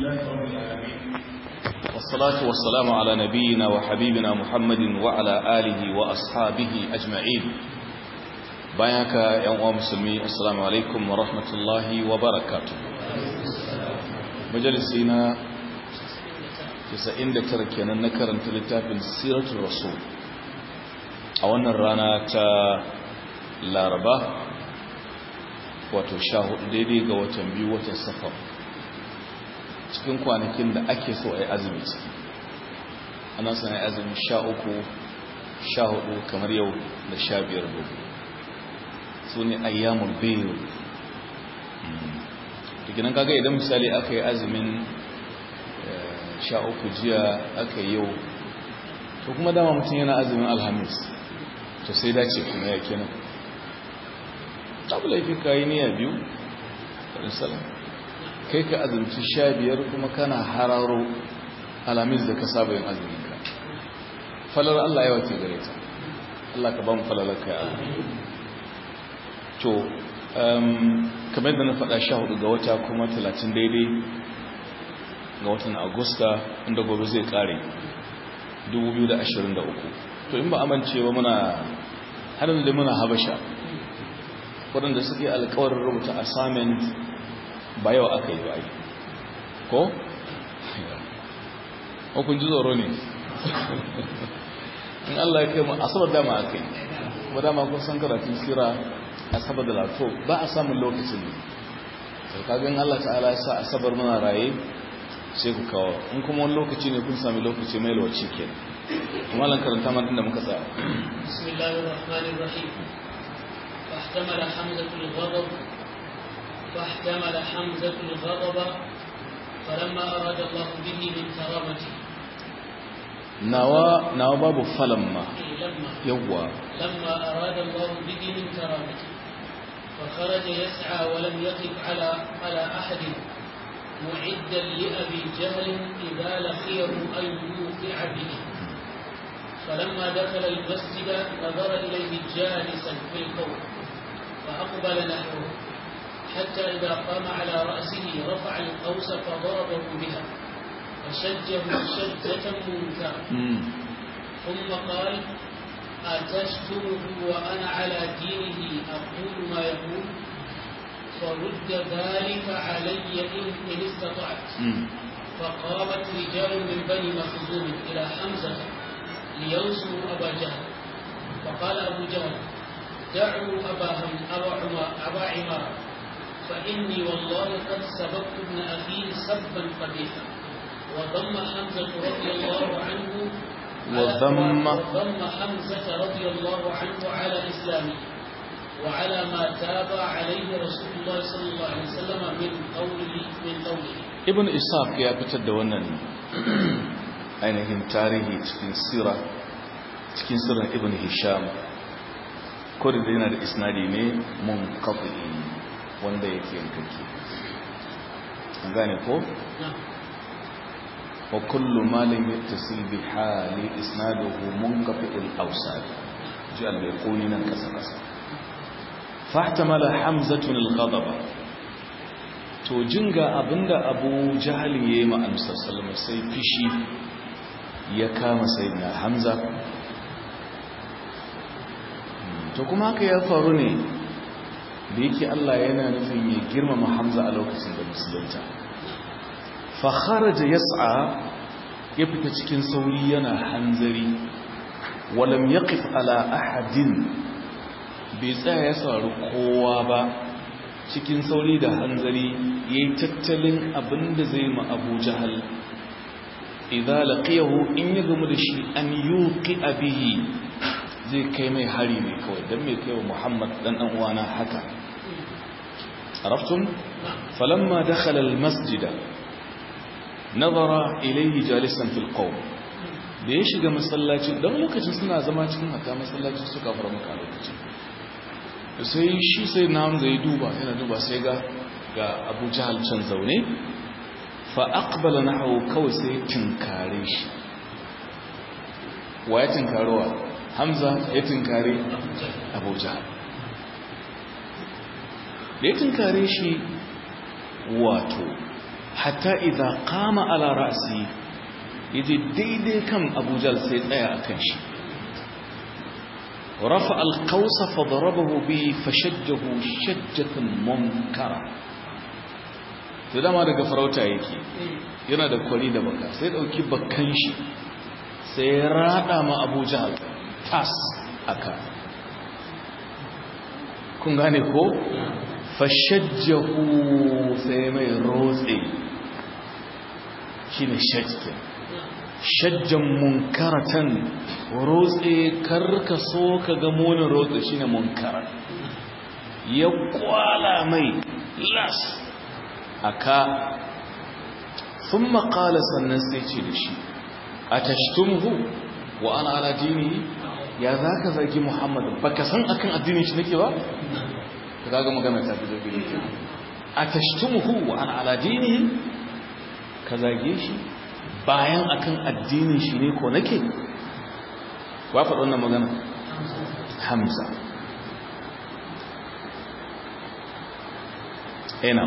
لله رب العالمين والصلاة والسلام على نبينا وحبيبنا محمد وعلى آله وأصحابه أجمعين بياك يا أمام مسلمين السلام عليكم ورحمة الله وبركاته مجلسنا تسعين لتركينا نكرن تلتاب سيرة الرسول أولا رانا تا لاربا wato sha hudu daidai ga watan biyu watan safar cikin kwanakin da ake so a yi azumi ciki ana son yi azumi sha uku sha hudu kamar yau da sha biyar gobe su ne ayyamun biyu tukinan kaga idan misali aka yi azumin sha uku jiya aka yi yau to kuma dama mutum yana azumin alhamis to sai dace kuma ya kenan abu laifi ka yi niyya biyu salam kai ka azumci sha biyar kuma kana hararo alamis da ka saba yin azuminka falar Allah yawa ke gare ta Allah ka ba mu falalar kai a to kamar da na faɗa sha hudu ga wata kuma talatin daidai ga watan agusta inda gobe zai kare 2023 to in ba amincewa muna har da muna habasha waɗanda suke alkawarin rubuta assignment ba yau aka yi ba ko? hukun ji tsoro ne in Allah ya kai mu asabar dama aka yi kuma dama kun san karatun sira asabar da lato ba a samun lokacin ne kagin Allah ta'ala ya sa asabar muna raye sai ku kawo in kuma wani lokaci ne kun sami lokaci mai lokaci ke kuma lan karanta man da muka tsaya bismillahir rahmanir rahim فاحتمل حمزة الغضب فاحتمل حمزة الغضب فلما أراد الله به من كرامته نوى نوى باب فلما لما يوا لما أراد الله به من كرامته فخرج يسعى ولم يقف على على أحد معدا لأبي جهل إذا لقيه أن يوقع به فلما دخل المسجد نظر إليه جالسا في القوم فأقبل نحوه حتى إذا قام على رأسه رفع القوس فضربه بها فشجه شجة منكرة ثم قال أتشتمه وأنا على دينه أقول ما يقول فرد ذلك علي إن إن استطعت فقامت رجال من بني مخزوم إلى حمزة لينصروا أبا جهل فقال أبو جهل دعوا أبا هم أبا عمر أبا عمار فإني والله قد سبقت ابن أخي سبا قبيحا وضم حمزة رضي الله عنه وضم وضم حمزة رضي الله عنه على إسلامه وعلى ما تاب عليه رسول الله صلى الله عليه وسلم من قوله من قوله ibn ishaq ya fitar da wannan ainihin tarihi cikin sira cikin sirrin ibn hisham ko da yana da isnadi ne mun kafi wanda yake yankake an gane ko نعم wa kullu malin yattasil bi hali isnaduhu munqati al-awsal ji al-bayquni nan kasa kasa fahtamala hamzatun al-ghadaba to jinga abinda abu jahal yayi ma annabi sallallahu sai fishi ya kama sayyidina hamza to kuma haka ya faru ne da yake Allah yana nufin ya girmama hamza a lokacin da musulunta fa kharaja yas'a ya fita cikin sauri yana hanzari walam yaqif ala ahadin bai tsaya ya sauri kowa ba cikin sauri da hanzari ya yi tattalin abinda zai ma abu jahal idan laqiyahu in ya gamu da shi an yuqi bihi zai kai mai hari ne kawai dan mai kai wa muhammad dan dan uwana haka arabtum falamma dakhala almasjida nazara ilayhi jalisan fil qawm da ya shiga masallaci dan lokacin suna zama cikin hatta masallaci suka fara maka lokacin sai shi sai na hamza ya duba yana duba sai ga ga abu jahal can zaune fa aqbala nahu kawai sai tinkare shi wa ya tinkarowa hamza ya tinkare abu jahal da ya tinkare shi wato hatta idza qama ala ra'si yaje daidai kan Abu Jahl sai tsaya akan shi rafa al-qaws fa darabahu bi fashajjahu shajjatan munkara to dama daga farauta yake yana da kwari da baka sai dauki bakkan shi sai ya rada ma Abu Jahl tas aka kun gane ko fashajjahu sai mai rotse shine shajja shajjan munkaratan rotse karka so ka ga munin rotse shine munkara ya kwala mai las aka thumma qala sannan sai ce da shi atashtumhu wa ana ala dinihi ya zaka zagi muhammad baka san akan addinin shi nake ba kaga magana ta fi zabi ne atashtumhu wa ana ala dinihi ka zage shi bayan akan addinin shi ne ko nake wa faɗa wannan magana hamza ina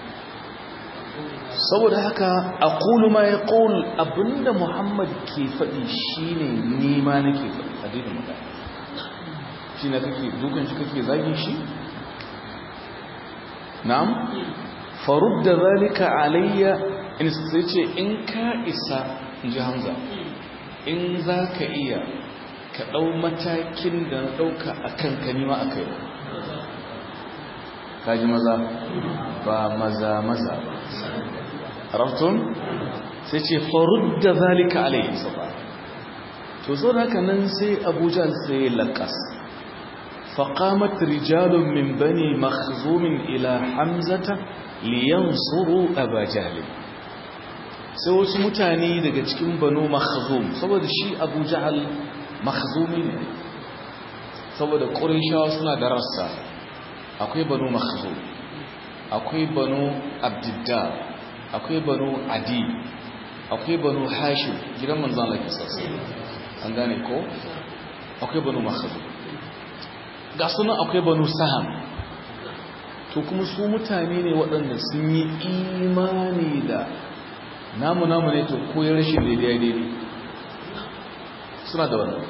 saboda haka aqulu ma yaqul abinda muhammad ke faɗi shine ni ma nake faɗi addinin magana shi na kake dukan shi kake zagin shi na'am farudda zalika alayya in sai ce in ka isa inji hamza in za ka iya ka ɗau matakin da na ɗauka a kan kanima a kai kaji maza ba maza maza raftun sai ce farudda zalika alayya saba to zo da haka nan sai abuja sai lakas فقامت رجال من بني مخزوم إلى حمزة لينصروا أبا جهل sai wasu mutane daga cikin banu makhzum saboda shi abu jahal makhzumi ne saboda ƙurishawa suna da rassa akwai banu makhzum akwai banu abdiddar akwai banu adi akwai banu hashim gidan manzan lafi sassu an gane ko akwai banu makhzum ga sunan akwai banu saham to kuma su mutane ne waɗanda sun yi imani da namu namu ne to koyar rashin daidai daidai suna da wannan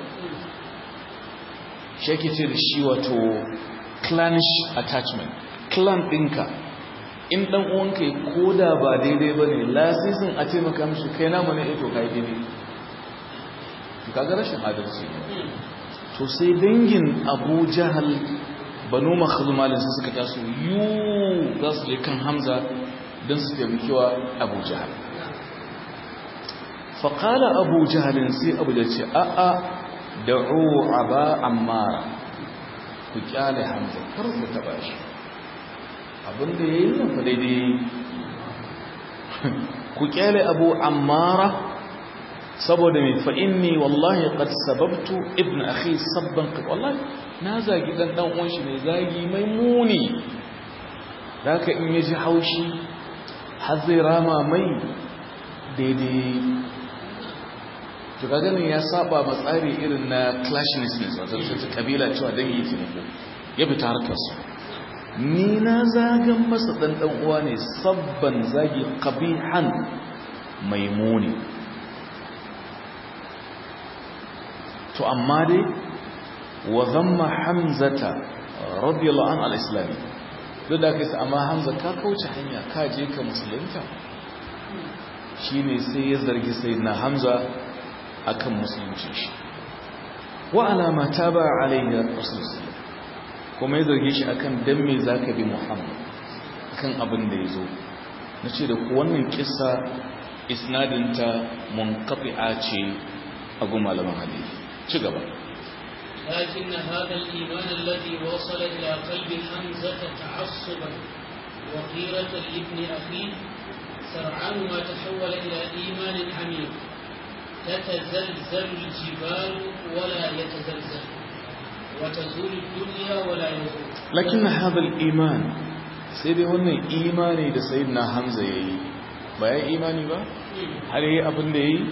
shi ake ce da shi wato clannish attachment clan ɗinka in ɗan uwanka ya koda ba daidai ba ne lasisin a taimaka mishi kai namu ne ito kai daidai kaga rashin adalci ne to sai dangin abu jahal banu makhzumalin su suka taso yu za su je kan hamza don su taimakewa abu jahal faƙala abu jahalin sai abu da ce a'a da'u aba ammara ku kyale hamza kar ku taba shi abinda ya yi nan fa daidai ku kyale abu ammara saboda mai fa'inni wallahi qad sababtu ibn akhi sabban qad wallahi na zagi dan dan uwan shi ne zagi mai muni haka in yaji haushi har zai rama mai daidai to kaga ne ya saba ma tsari irin na clashness ne wato ta kabila cewa dangi ce ne ya fita harkar su ni na zagan masa dan dan uwa ne sabban zagi qabihan mai muni to amma dai wa zamma hamzata radiyallahu anhu al-islami duk da kai amma hamza ka kauce hanya ka je ka musulunta shine sai ya zargi sayyidina hamza akan musulunci shi wa alama taba alayhi rasul kuma ya zarge shi akan dan me zaka bi muhammad kan abin da yazo nace da ku wannan kissa isnadinta munqati'a ce a gun malaman hadisi ci gaba لكن هذا الإيمان الذي وصل إلى قلب حمزة تعصبا وغيرة لابن أخيه سرعان ما تحول إلى إيمان عميق تتزلزل الجبال ولا يتزلزل وتزول الدنيا ولا يزول لكن هذا الإيمان سيدي هنا إيماني da سيدنا حمزة yayi ba ya imani ba har yayi abin da yayi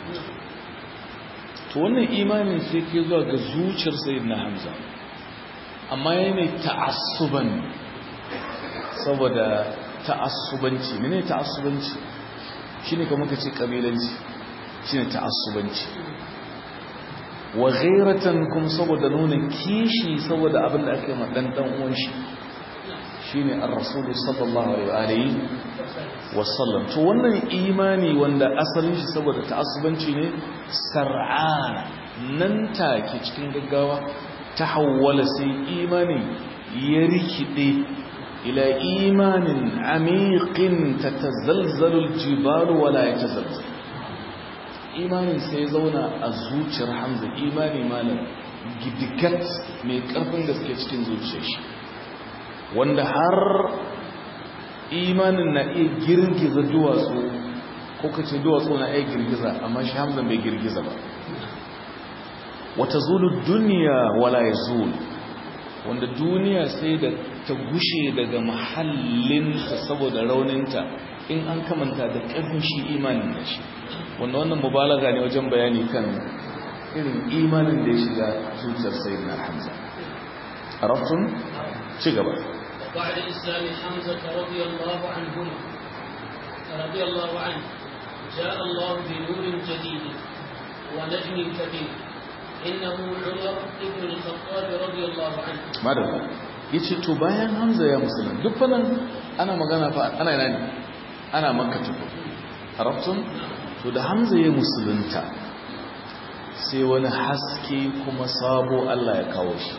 to wannan imanin sai ke zuwa ga zuciyar sayyidina hamza amma yayi ne ta'assuban saboda ta'assubanci mene ta'assubanci shine kamar ka ce kabilanci shine ta'assubanci wa ghairatan kum saboda nuna kishi saboda abin da aka yi ma dan dan uwan shi shine ar-rasul sallallahu alaihi wa sallam to wannan imani wanda asalin shi saboda ta'assubanci ne sar'ana nan take cikin gaggawa tahawwala sai imani ya rikide ila imanin amiqin tatazalzalu al-jibalu wala yatazalzal imanin sai zauna a zuciyar hamza imani malam gidigat mai karfin gaske cikin zuciyar shi wanda har imanin na iya girgiza duwatsu ko kace duwatsu na iya girgiza amma shi hamza bai girgiza ba wata zulu duniya wala ya zulu wanda duniya sai da ta gushe daga mahallinta saboda rauninta in an kamanta da ƙarfin shi imanin da shi wanda wannan mubalaga ne wajen bayani kan irin imanin da ya shiga zuciyar sayin na hamza a raftun ci gaba بعد إسلام حمزة رضي الله عنهما رضي الله عنه جاء الله بنور جديد ونجم كبير إنه عمر بن الخطاب رضي الله عنه madalla yace to bayan hamza ya musulun duk fanan ana magana fa ana yana ne ana makka tuku arabtun to da hamza ya musulunta sai wani haske kuma sabo Allah ya kawo shi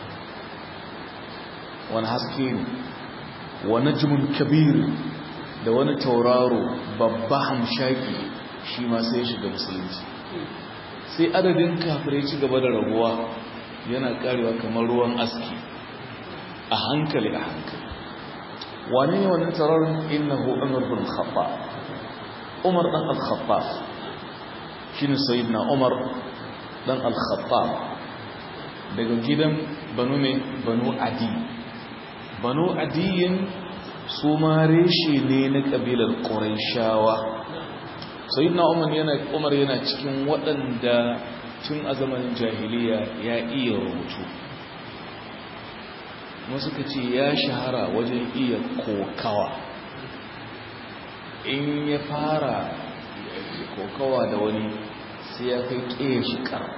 wani haske ne wani jimin kabir da wani tauraro babba hamshaki shi ma sai ya shiga musulunci sai adadin kafirai ci gaba da raguwa yana karewa kamar ruwan aski a hankali a hankali wane ne wannan tauraron innahu umar bin khattab umar dan al-khattab shine sayyidina umar dan al-khattab daga gidan banu ne banu adi banu adiyin su ma reshe ne na kabilar qurayshawa sayyidina umar yana umar yana cikin waɗanda tun a zamanin jahiliya ya iya rubutu wasu ka ce ya shahara wajen iya kokawa in ya fara kokawa da wani sai ya kai ƙeya shi ƙara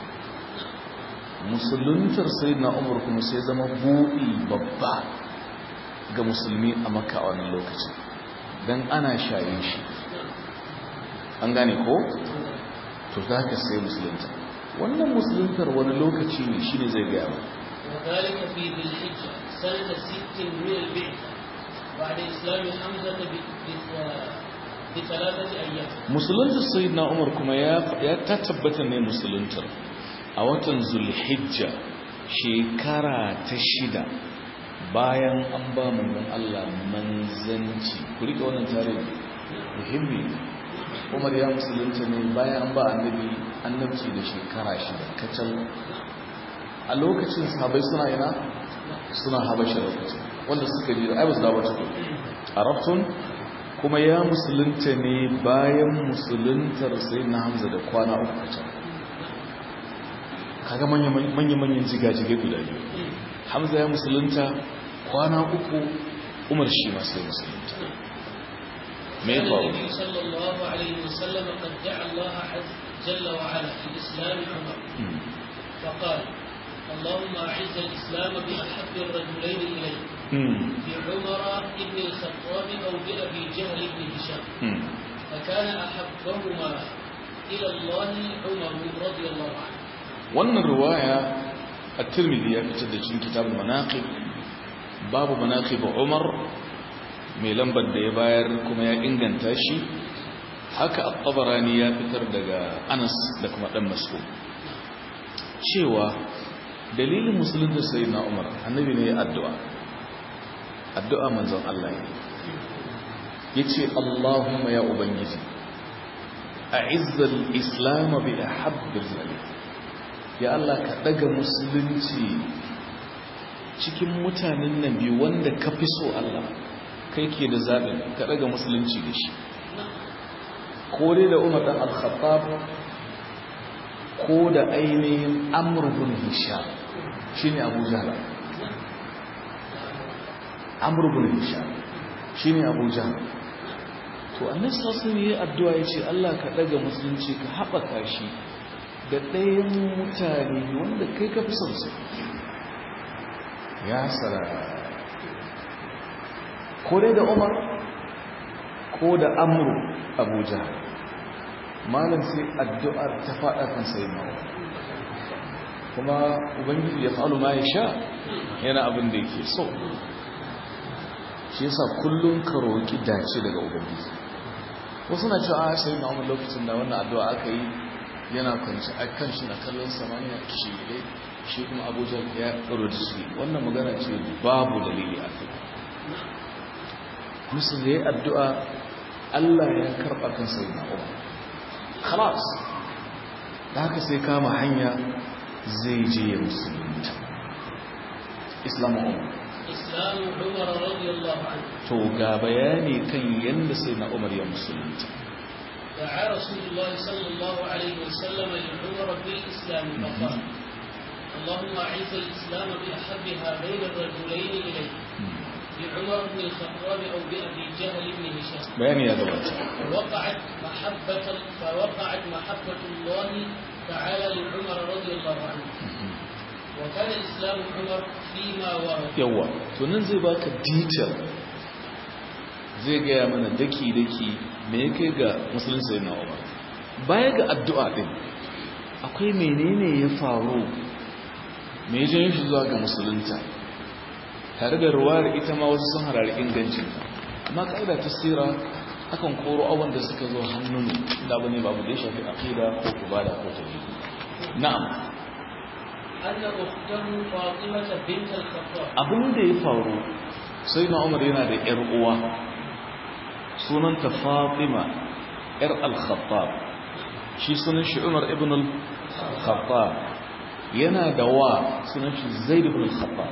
musuluntar sai na umar kuma sai zama buɗi babba ga musulmi a maka a wannan lokacin don ana shayin shi an gane ko? to za ka sai musulunta wannan musuluntar wani lokaci ne shi ne zai gaya ba وذلك في ذي الحجة سنة ست من البعثة بعد إسلام حمزة بثلاثة أيام musuluntar sayyidina umar kuma ya ta tabbata ne musuluntar a watan zulhijja shekara ta shida bayan an ba manzon Allah manzanci ku rike wannan tarihi muhimmi umar ya musulunta ne bayan an ba annabi annabci da shekara shida kacal a lokacin sahabai suna ina suna habasha lokacin wanda suka ji ai ba su dawo cikin arabtun kuma ya musulunta ne bayan musuluntar sai na hamza da kwana uku kacal kaga manya-manyan jigajigai guda biyu hamza ya musulunta kwana uku umar shi masu musulunta mai كان faru النبي صلى الله عليه وسلم قد دعا الله عز جل وعلا في إسلام عمر Hmm. فقال اللهم أعز الإسلام بأحب الرجلين إليك Hmm. بعمر بن الخطاب أو بأبي جهل بن هشام Hmm. فكان أحبهما إلى الله عمر رضي الله عنه wannan ruwaya a tirmidhi ya fitar da cikin kitabul manaqib babu manaqib umar mai lambar da ya bayar kuma ya inganta shi haka at-tabarani ya fitar daga anas da kuma dan mas'ud cewa dalilin musulunta sayyidina umar annabi ne ya addu'a addu'a manzon Allah ne yace Allahumma ya ubangiji a'izzal islam bi ahabbil zalim ya Allah ka daga musulunci cikin mutanen nan biyu wanda ka fi so Allah kai ke da zaɓin ka daga musulunci da shi ko dai da umar ɗan al-khattab ko da ainihin amurbin hisham shi ne abu jala amurbin hisham shine abuja to annabi sallallahu alaihi wasallam addu'a yace Allah ka daga musulunci ka haɓaka shi da ɗayan mutane wanda kai ka fi son su ya sara ko dai da Umar ko da Amru Abuja malam sai addu'ar ta faɗa kan sai mawa kuma ubangiji ya fa'alu ma ya sha yana abin da yake so shi yasa kullum ka roƙi dace daga ubangiji wasu na cewa a sai na umar lokacin da wannan addu'a aka yi yana kwanci a kan shi na kallon samaniya shi ne shi kuma abuja ya ƙaro da shi wannan magana ce babu dalili a kai musu da ya addu'a allah ya karɓa kan sai na umar khalas da haka sai kama hanya zai je ya musulunta islamu umar إسلام عمر رضي الله عنه to ga bayani kan yadda sai na umar ya musulunta دعا رسول الله صلى الله عليه وسلم لعمر بالإسلام فقال اللهم أعز الإسلام بأحب هذين الرجلين إليك بعمر بن الخطاب أو بأبي جهل بن هشام bayani ya gabata فوقعت محبة فوقعت محبة الله تعالى لعمر رضي الله عنه وكان إسلام عمر فيما ورد yawa to nan zai baka detail zai gaya mana daki-daki me ya kai ga musulunci na umar baya ga addu'a din akwai menene ya faru me ya janyo shi zuwa ga musulunta tare da ruwayar ita ma wasu sun harari ingancin amma ka'ida ta sira akan koro abin da suka zo hannun da abu ne babu da ya shafi aqida ko kubada ko tauhid na'am أن أخته فاطمة بنت الخطاب abin da ya faru sai na umar yana da ‘yar uwa sunanta fatima ‘yar al-khattab shi sunan shi umar ibn al-khattab yana da wa sunan shi zaid ibn al-khattab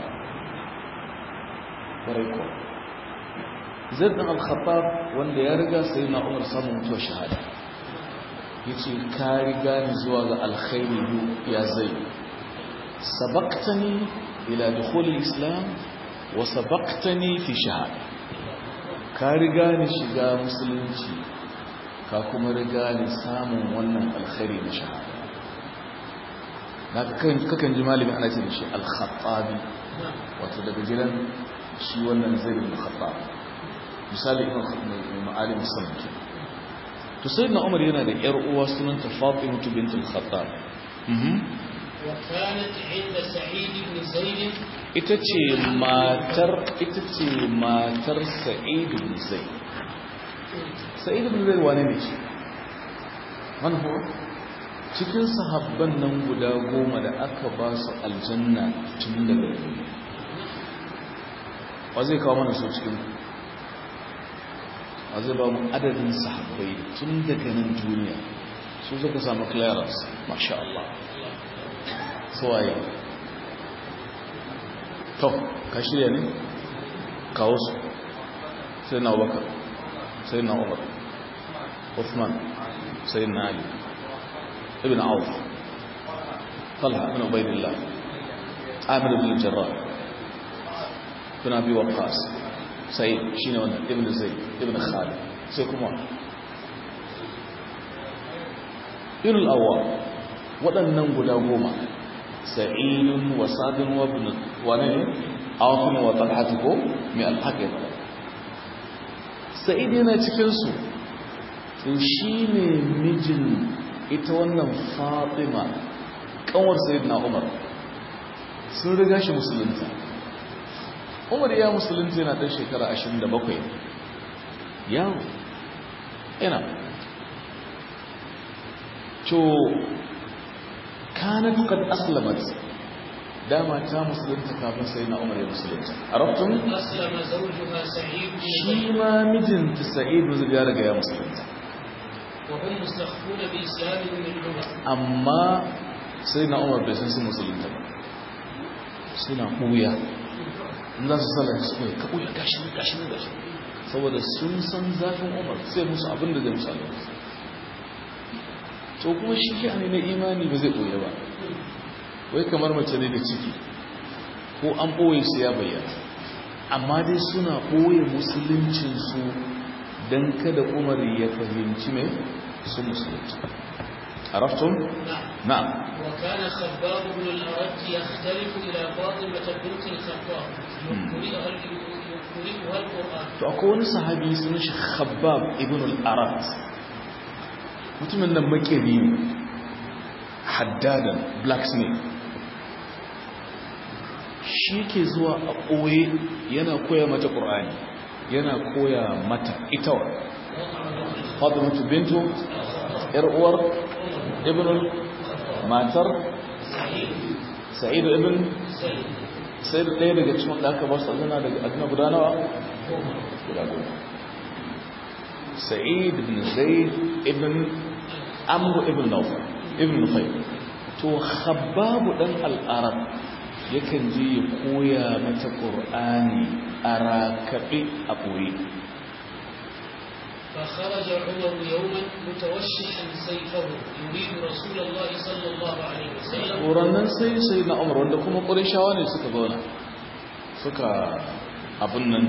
ƙwarai kuwa zaid ibn al-khattab wanda ya riga sai na umar samun mutuwar shahada ya ce ka riga ni zuwa ga alkhairi ya zai سبقتني إلى دخول الإسلام وسبقتني في شهادة كارغاني شغا مسلمتي كاكما رغاني سامن wannan alkhairi na shahada naka kan kakan ji malami ana ce da shi al-khattabi wato daga gidan shi wannan zaid bin khattab misali ibn khattab ma'alim sallallahu to sayyidina umar yana da yar uwa sunanta fatima bint al-khattab وكانت عند سعيد بن زيد ita ce matar ita ce matar sa'id bin zaid sa'id bin zaid wane ne shi man huwa cikin sahabban nan guda goma da aka ba su aljanna tun daga duniya wa zai kawo mana su cikin wa zai ba mu adadin sahabbai tun daga nan duniya su suka samu clearance masha Allah suwaye to ka shirya ne kawo su sai na abubakar sai na umar uthman sai na ali ibn auf talha ibn ubaidillah amir ibn jarrah ibn abi waqqas sai shine wannan ibn zayd ibn khalid sai kuma ibn al-awwam waɗannan guda goma sa'idun wa sadun wa ibn wane ne awfun wa talhatu ko mai alhaqi sa'id yana cikin su to shine mijin ita wannan fatima kanwar sayyidina umar sun riga shi musulunta umar ya musulunta yana ɗan shekara 27 yawo yana to kanat qad aslamat dama ta musulunta kafin sayyidina umar ya musulunta arabtum أسلم زوجها سعيد بن shi زيد ma mijinta sa'id bin ya riga ya musulunta وهم مستخفون بإسلام من عمر amma sayyidina umar bai san su musulunta ba suna ɓuya in za su sallar su ɓuya ka ɓuya gashi ne gashi ne gashi saboda sun san zafin umar sai musu abin da zai musu alwar to kuma shi ke ne na imani ba zai ɓuya ba wai kamar mace ne da ciki ko an ɓoye su ya bayyana amma dai suna ɓoye musuluncinsu don kada umar ya fahimci mai su musulunci عرفتم؟ نعم نعم وكان خباب بن الأرد يختلف إلى فاطمة بنت الخطاب يقرئها يقرئها القرآن to akwai wani sahabi sun shi khabbab ibn al-arat mutumin nan makeri ne haddadan blacksmith shi ke zuwa a ɓoye yana koya mata ƙur'ani yana koya mata ita wa fatimatu bintu yar uwar ibn matar sa'idu ibn sai da ɗaya daga cikin da aka ba su azana daga azana guda nawa guda goma sa'id ibn zaid ibn amru ibn nawfal ibn nufayl to khabbabu dan al-arab yakan je ya koya mata qur'ani a rakabe a boye فخرج عمر يوما متوشحا سيفه يريد رسول الله صلى الله عليه وسلم Ƙorannan sai sai na umar wanda kuma ƙurishawa ne suka zauna suka abin nan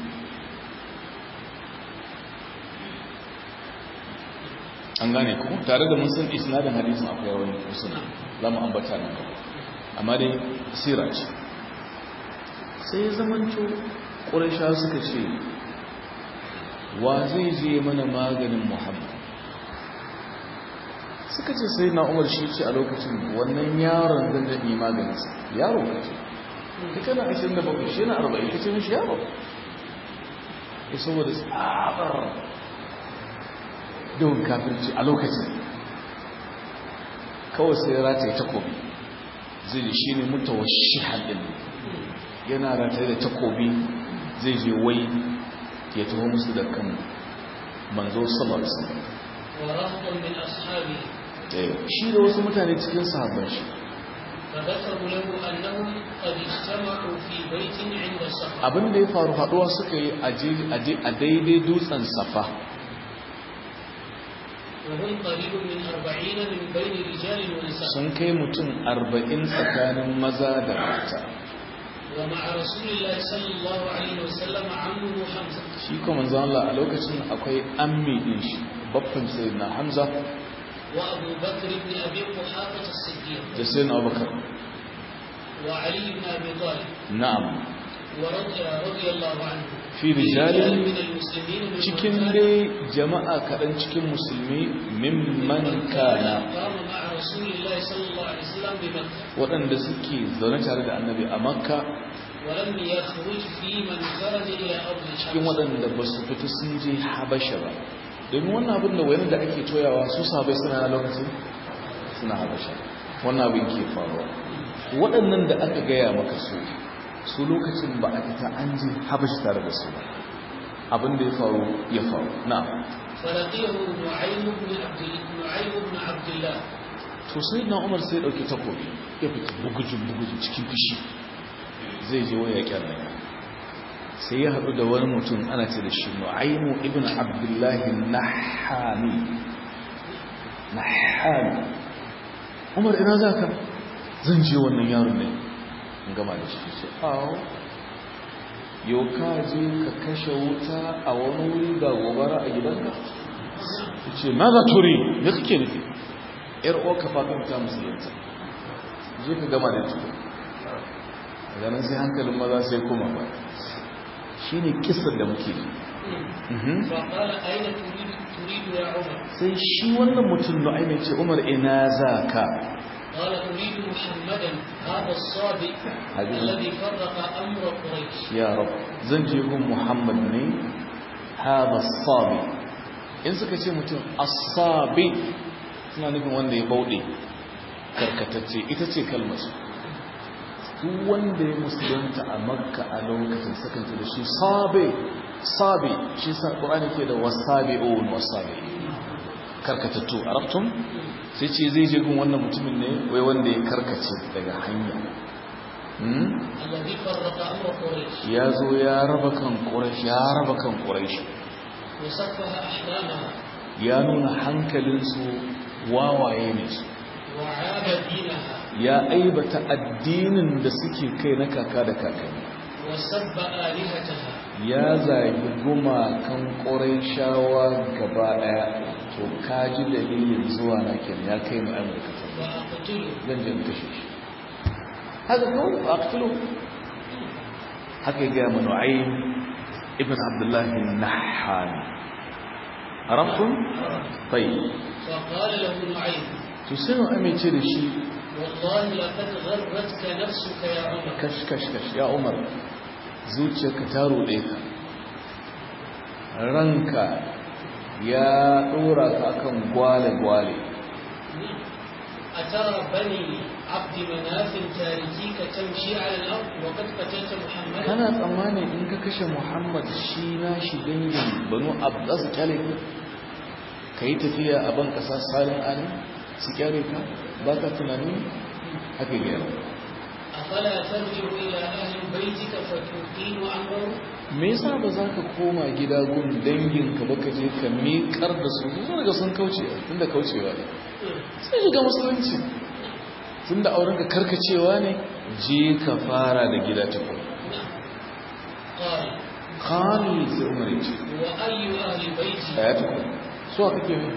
an gane ku tare da mun san isnadin hadisin akwai wani usuna za mu ambata nan gaba amma dai sira ce sai ya zamanto ƙurishawa suka ce wa zai je mana maganin muhammad suka ce sai na umar shi ce a lokacin wannan yaron zan daɗi maganinsa yaro ka ce ta kana ashirin da bakwai shi na arba'in ka ce mishi yaro ya saboda tsabar yawan kafirci a lokacin kawai sai rataye takobi zai ji shi ne mutawa shi haɗin yana rataye da takobi zai je wai ya taho musu da kan manzo sallallahu alaihi wasallam ورهط من أصحابه shi da wasu mutane cikin sahabban shi فذكروا له أنهم قد اجتمعوا في بيت عند الصخرة abin da ya faru haduwa suka yi a daidai dutsen safa وهم قريب من أربعين من بين رجال ونساء sun kai mutum arba'in tsakanin maza da mata ومع رسول الله صلى الله عليه وسلم عمه حمزة shi kuma manzo Allah a lokacin akwai ammi din shi babban sayyidina Hamza وأبو بكر بن أبي قحافة الصديق da sayyidina Abubakar وعلي بن أبي طالب na'am ورضي رضي الله عنه fi rijalin من المسلمين من cikin dai jama'a kaɗan cikin musulmi mimman kana قام مع رسول الله صلى الله عليه وسلم بمكة waɗanda suke zaune tare da annabi a makka ولم يخرج في من خرج إلى أرض cikin الشمس waɗanda ba su fita sun je habasha ba domin wannan abin da wani da ake toyawa su sabai suna na lokacin suna habasha wannan abin ke faruwa waɗannan da aka gaya maka su su lokacin ba a fita an je habasha tare da su ba abin da ya faru ya faru na فلقيه نعيم بن عبد نعيم بن عبد الله to sai na umar sai ɗauki takobi ya fita bugujin bugujin cikin fishi zai je waya kyarnaya sai ya haɗu da wani mutum ana ce da shi nu'aimu ibn abdullahi nahami nahami umar ina za ka zan je wannan yaron ne in gama da shi ce awo yau ka je ka kashe wuta a wani wuri ga gobara a gidanka ya ce ma za turi me kake nufi yar uwa ka faɗin ta musulunta je ka gama da tuku daga nan sai hankalin maza sai kuma ba shi ne kisar da muke yi فقال أين تريد تريد يا عمر؟ sai shi wannan mutum da ainihin ce umar ina za ka قال أريد محمدا هذا الصادق حبيبي. الذي فرق أمر قريش ya rab zan je gun muhammad ne haɗa sabi in suka ce mutum asabi suna nufin wanda ya bauɗe karkatacce ita ce kalmar duk wanda ya musulunta a makka a lokacin sakanta da shi sabi sabi shi sa ƙorani ke da wasabi'un wasabi karkatattu a raftun sai ce zai je gun wannan mutumin ne wai wanda ya karkace daga hanya Hmm? الذي فرق أمر قريش ya zo ya raba kan ƙurashi ya raba kan ƙurashi وسفه أحلامها ya nuna hankalinsu wawaye ne su وعاب دينها ya aibata addinin da suke kai na kaka da kakanni وسب آلهتها ya zagi gumakan ƙorai shawa gaba ɗaya to kaji dalilin zuwa na kenan ya kai mu amurka وأقتله zan je in kashe shi haka kawai ba a haka ya gaya manu ayin ibn abdullahi nahani arabtun tayi فقال له نعيم to sai mu amince da shi والله لقد غرتك نفسك يا عمر kash kash kash ya umar zuciyarka ta ruɗe ka ranka ya ɗora ka akan gwale-gwale أترى بني عبد مناف تاركيك تمشي على الأرض وقد قتلت محمدا kana tsammani in ka kashe muhammad shi na shi dangin banu abbas kyale ka ka yi tafiya a ban ƙasa salin ali su kyale ka ba ka tunani haka gyara أفلا ترجع إلى أهل بيتك فتقيم أمره me yasa ba za ka koma gida gun danginka ba ka je ka miƙar da su su daga sun kauce tun da kaucewa ne sai shiga musulunci tun da aurenka karkacewa ne je ka fara da gida ta kuma قال khalid sai umar ya ce وأي أهل بيتي a ya tuku suwa kake ne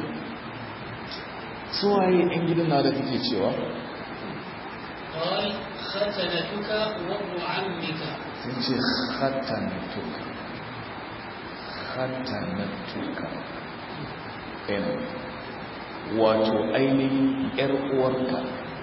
suwaye yan gidan na da kake cewa قال ختنتك وابن عمك sun ce khatanatuka khatanatuka ɗaya wato ainihin ‘yar uwarka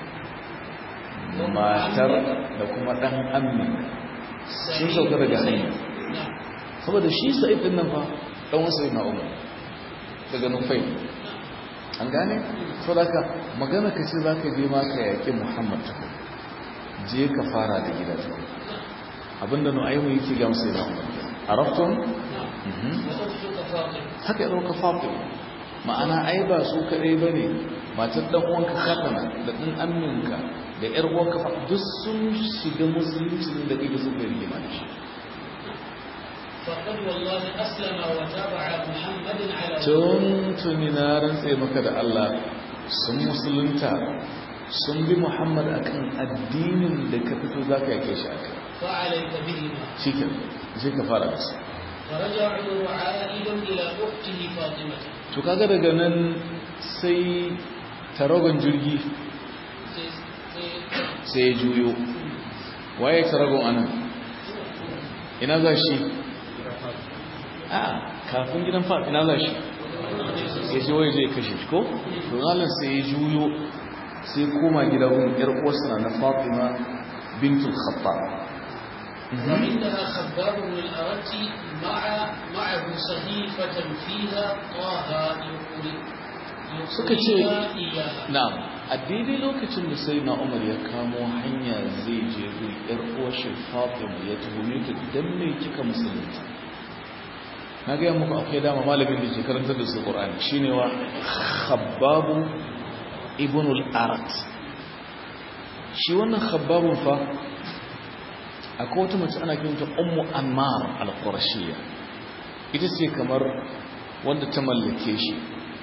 matar da kuma ɗan amin sun sauka daga hanya نعم saboda shi sa'id din nan fa ɗan wasu na umar daga nufai an gane saboda haka magana ka ce za ka je ma ka yaƙi muhammad tukun je ka fara da gida tukun abinda nu'aimu yake ga musu da umar a raftun نعم وأختك فاطمة haka ya ɗauka fatima ma'ana ai ba su kaɗai ba ne matar ɗan uwanka fatana da ɗan aminka da ƴar uwanka fa duk sun shiga musulunci ne da kake suka yi rigima da shi فقد والله أسلم وتابع محمد على tun tuni na rantse maka da Allah sun musulunta sun bi Muhammad akan addinin da ka fito za ka yake shi aka فعليك بهما cikin sai ka fara da su فرجع عمر عائدا إلى أخته فاطمة to kaga daga nan sai taragon jirgi سي- سي- sai ya juyo waye taragon anan ina za shi a kafin gidan fa ina za shi ya je waje ya kashe shi ko to zalan sai ya juyo sai koma gida wurin yar uwarsa na Fatima bintul Khattab وعندها خباب بن الأرت مع معه صحيفة فيها طه يقول Suka ce- يقولها إياها na'am a daidai lokacin da sai na Umar ya kamo hanya zai je gun yar uwar shi Fatima ya tuhume ta dan me kika musulunta na ga muku akwai dama malamin da ke karantar da su Qur'ani shine wa Khabbab ibn al-Arat shi wannan Khabbabun fa akwai wata mace ana kiranta Ummu Ammar al-Qurashiyya ita ce kamar wanda ta mallake shi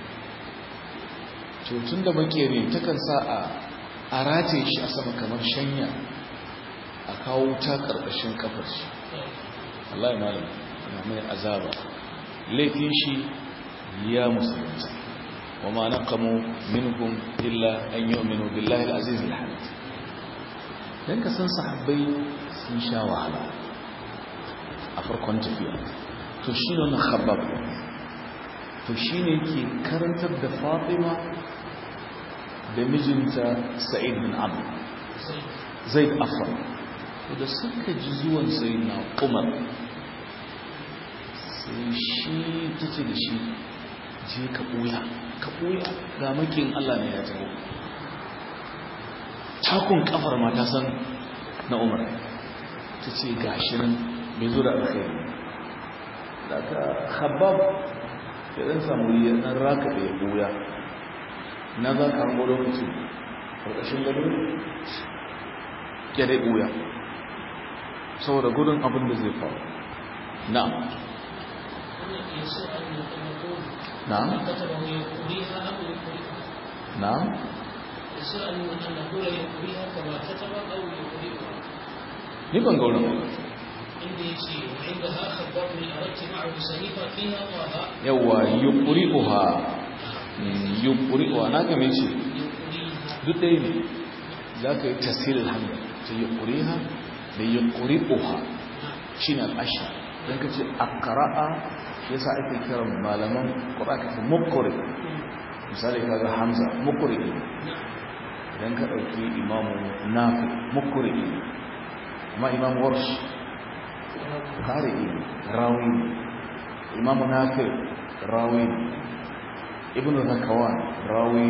tun da makere takan sa a a rataye shi a sama kamar shanya a kawo wuta karkashin kafar shi Allah ya malam na mai azaba laifin shi ya musulunta wa ma naqamu minhum illa an yu'minu billahi al-aziz al-hamid dan ka san sahabbai sun sha wahala a farkon tafiya to shi ne wannan khabbab to shi ne ke karantar da fatima da mijinta sa'id bin amr zaid afar da suka ji zuwan sai na umar sai shi ta ce da shi je ka ɓuya ka ɓuya ga makin allah ne ya taho takun kafar ma ta san na umar ta ce ga shi nan bai zo da alkhairi da ka habab ya ɗan samu ya ɗan raka da ya ɓuya na za ka hango lokacin ƙarƙashin gado ya dai ɓuya saboda gudun abin da zai faru na'am يسوع أن نقول na'am كتبه يقوليها أم يقوليها na'am يسوع أن نقول يقوليها كما كتب أو يقوليها ni ban ga wurin inda yace وعندها خباب من أردت معه سنيفا فيها طه yawa yuqri'uha yuqri'uha na ga me ce يقريها duk ɗaya ne za ka yi tasirin hamza ta yuqriha da yuqri'uha shine al-ashar dan kace aqra'a yasa ake kiran malaman qur'a kace muqri misali kaga hamza muqri idan ka dauki imamu nafi muqri amma imamu warsh qari rawi imamu nafi rawi ibnu zakawan rawi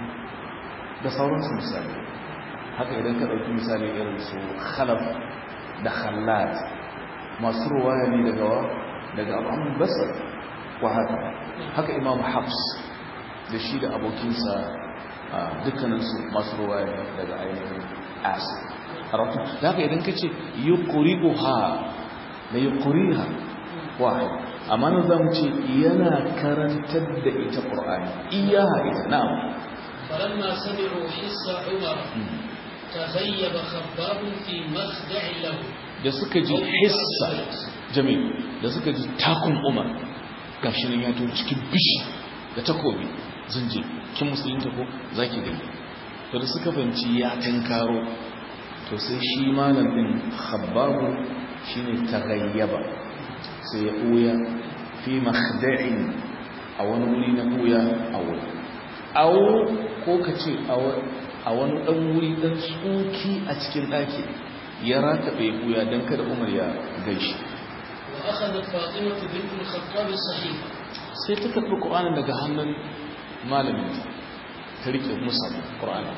da sauransu misali haka idan ka dauki misali irin su khalaf da khallad masu ruwaya ne daga wa daga al'amun basar wa haka haka imam hafs da shi da abokinsa dukkaninsu masu ruwaya ne daga ainihin asir harafin da haka idan ka ce yi ƙuri'uha da yi ƙuri'a wahai amma na zamu ce yana karantar da ita ƙur'ani iyaha ita na'am فلما سمعوا حس عمر تغيب خباب في مخدع له da suka ji hissa jami'in da suka ji takun umar gashi nan ya to cikin bishi da takobi zan je kin musulunta ko zaki gani to da suka fanci ya tinkaro to sai shi malam din khabbabu shine taghayyaba sai ya uya fi makhda'in a wani wuri na uya a wuri aw ko kace a wani dan wuri dan tsuki a cikin daki ya ratabe buya don kada umar ya gaishe وأخذت فاطمة بنت الخطاب الصحيفة sai ta karɓi ƙur'anin daga hannun malamin ta riƙe musa ƙur'anin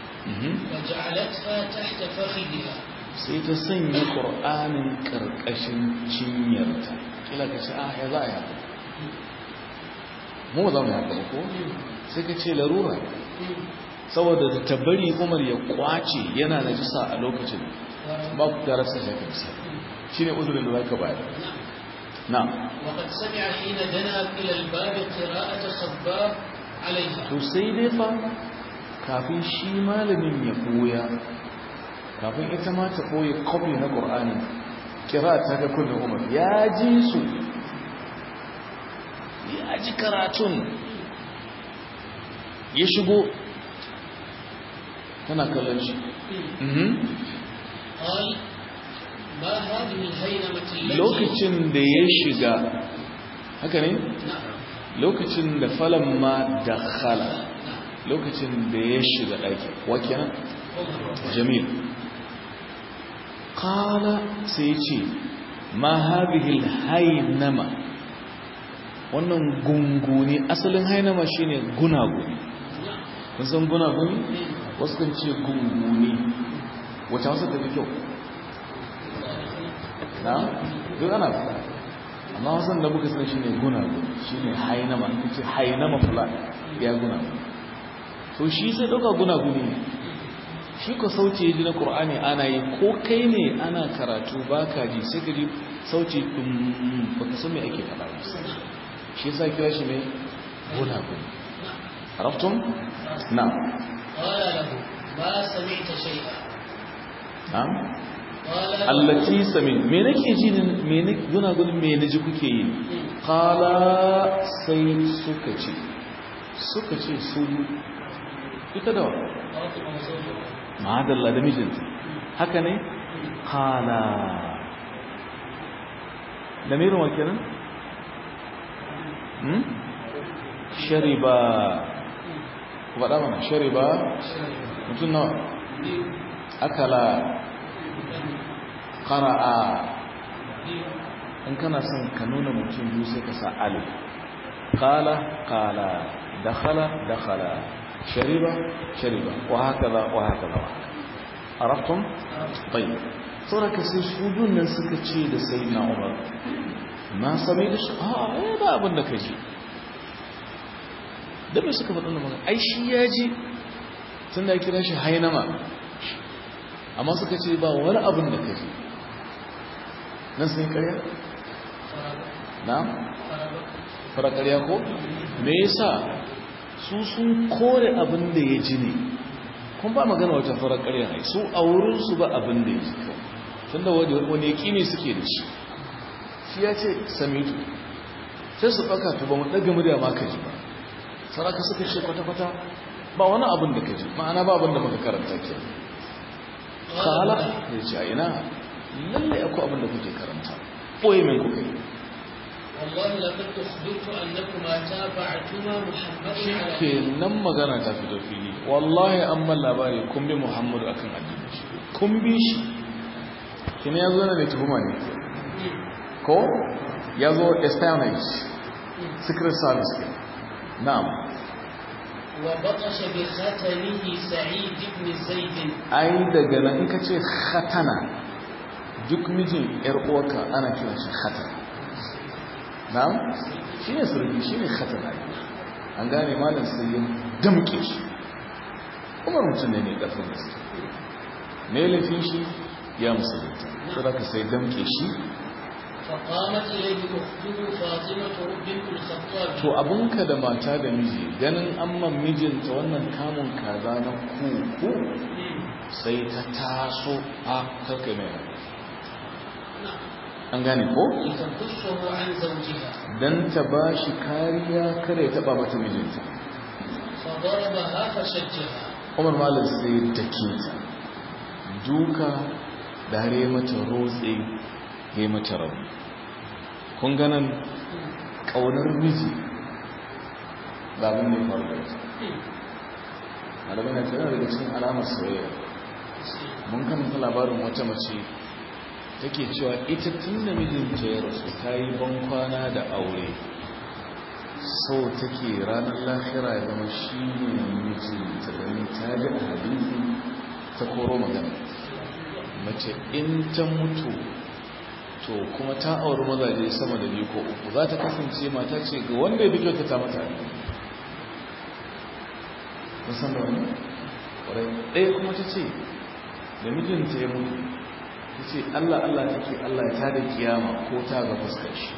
وجعلتها تحت فخذها sai ta sanya ƙur'anin ƙarƙashin cinyarta kila ka ce ah ya za a yaka mu ba za mu yaka ba ko sai ka ce larura saboda da tabbari umar ya kwace yana da jisa a lokacin ba ku gara sa shaka bisa shi ne uzurin da za ka bayar na وقد سمع حين دنا إلى الباب قراءة خباب عليها to sai dai fa kafin shi malamin ya koya kafin ita ma ta koya kofi na ƙur'ani kira ta ga kunnen umar ya ji su ya ji karatun ya shigo tana kallon shi Mhm. قال ما هذه الهينمة التي lokacin da ya shiga haka ne نعم lokacin da falon ma da khala lokacin da ya shiga ɗaki wa kenan عمر jamil kala sai ce ma hadhihi hainama wannan gunguni asalin hainama shine gunaguni نعم kun san gunaguni wasu kan ce gunguni wata wasu ta fi kyau na duk ana fita amma wasan da muka sani shine gunaguni shine hainama in ce hainama fulan ya gunaguni to shi sai dauka gunaguni ne shi ko sauce ji na qur'ani ana yi ko kai ne ana karatu baka ji sai ka ji sauce dum baka san me ake faɗa ba shi yasa kira shi ne gunaguni arabtum na'am قال له ما سمعت شيئا na'am قال له allati sami me nake ji ne me ne gunaguni me naji kuke yi qala sai suka ce suka ce su ita da wa فاطمة وزوجها ma'adalla da mijinta haka ne kala lamirin wa kenan hmm shariba ku faɗa mana shariba mutum nawa akala qara'a in kana son ka nuna mutum biyu sai ka sa alif qala qala dakhala dakhala shariba shariba wa hakaza wa hakaza wa hakaza araftum tayyib saboda ka sai su biyun nan suka ce da sayyidina umar na sami da shi a a ba abin da kaji da bai suka faɗin magana ai shi ya ji tun da ya kira shi hainama amma suka ce ba wani abin da kaji nan sun yi ƙarya na fara ƙarya ko me yasa su sun kore abin da ya ji ne kun ba magana wata farar ƙarya ne su a wurinsu ba abin da ya ji kawai to tunda wani yaƙini suke da shi shi ya ce samitu sai su ɗauka to ba mu ɗaga murya ma ka ji ba saraka suka ce kwata-kwata ba wani abin da ka ji ma'ana ba abin da muka karanta ke kala ya ce a ina lallai akwai abin da kuke karanta ɓoye min kuka yi والله لقد أخبرت أنكما تابعتما محمد على ke nan magana ta fito fili wallahi an ban labari kun bi muhammadu akan addini shi kun bi shi kina ya zo na da tuhuma ne ko ya zo espionage secret service ke na'am وبطش بختنه سعيد بن زيد ai daga nan in ka ce khatana duk mijin yar uwarka ana kiran shi khatana na'am shine surgi shine khatana an gane malam sai ya damke shi umar mutum ne mai ƙarfin gaske me laifin shi ya musulunta saboda ka sai damke shi فقامت إليه أخته فاطمة بنت الخطاب to abinka da mata da miji ganin amman mijinta wannan kamun kaza na kuku sai ta taso a karka mai haka. an gane ko لتنقصه عن زوجها dan ta ba shi kariya kare ya taba mata mijinta فضربها فشجها umar malam sai da ta duka da har yi mata rotse ya yi mata rabu kun ganin ƙaunar miji ba abin da ya faru da ita malamai na tana daga cikin alamar soyayya mun karanta labarin wata mace take cewa ita tun da mijinta ya rasu ta yi bankwana da aure so take ranar lahira ya zama shi ne mijinta domin ta ji a hadisi ta koro magana mace in ta mutu to kuma ta auri mazaje sama da biyu ko uku za ta kasance mata ce ga wanda ya bi ta mata kun san da wani ƙwarai ɗaya kuma ta ce da mijinta ya mutu ta ce allah allah take allah ya tada kiyama ko ta ga fuskar shi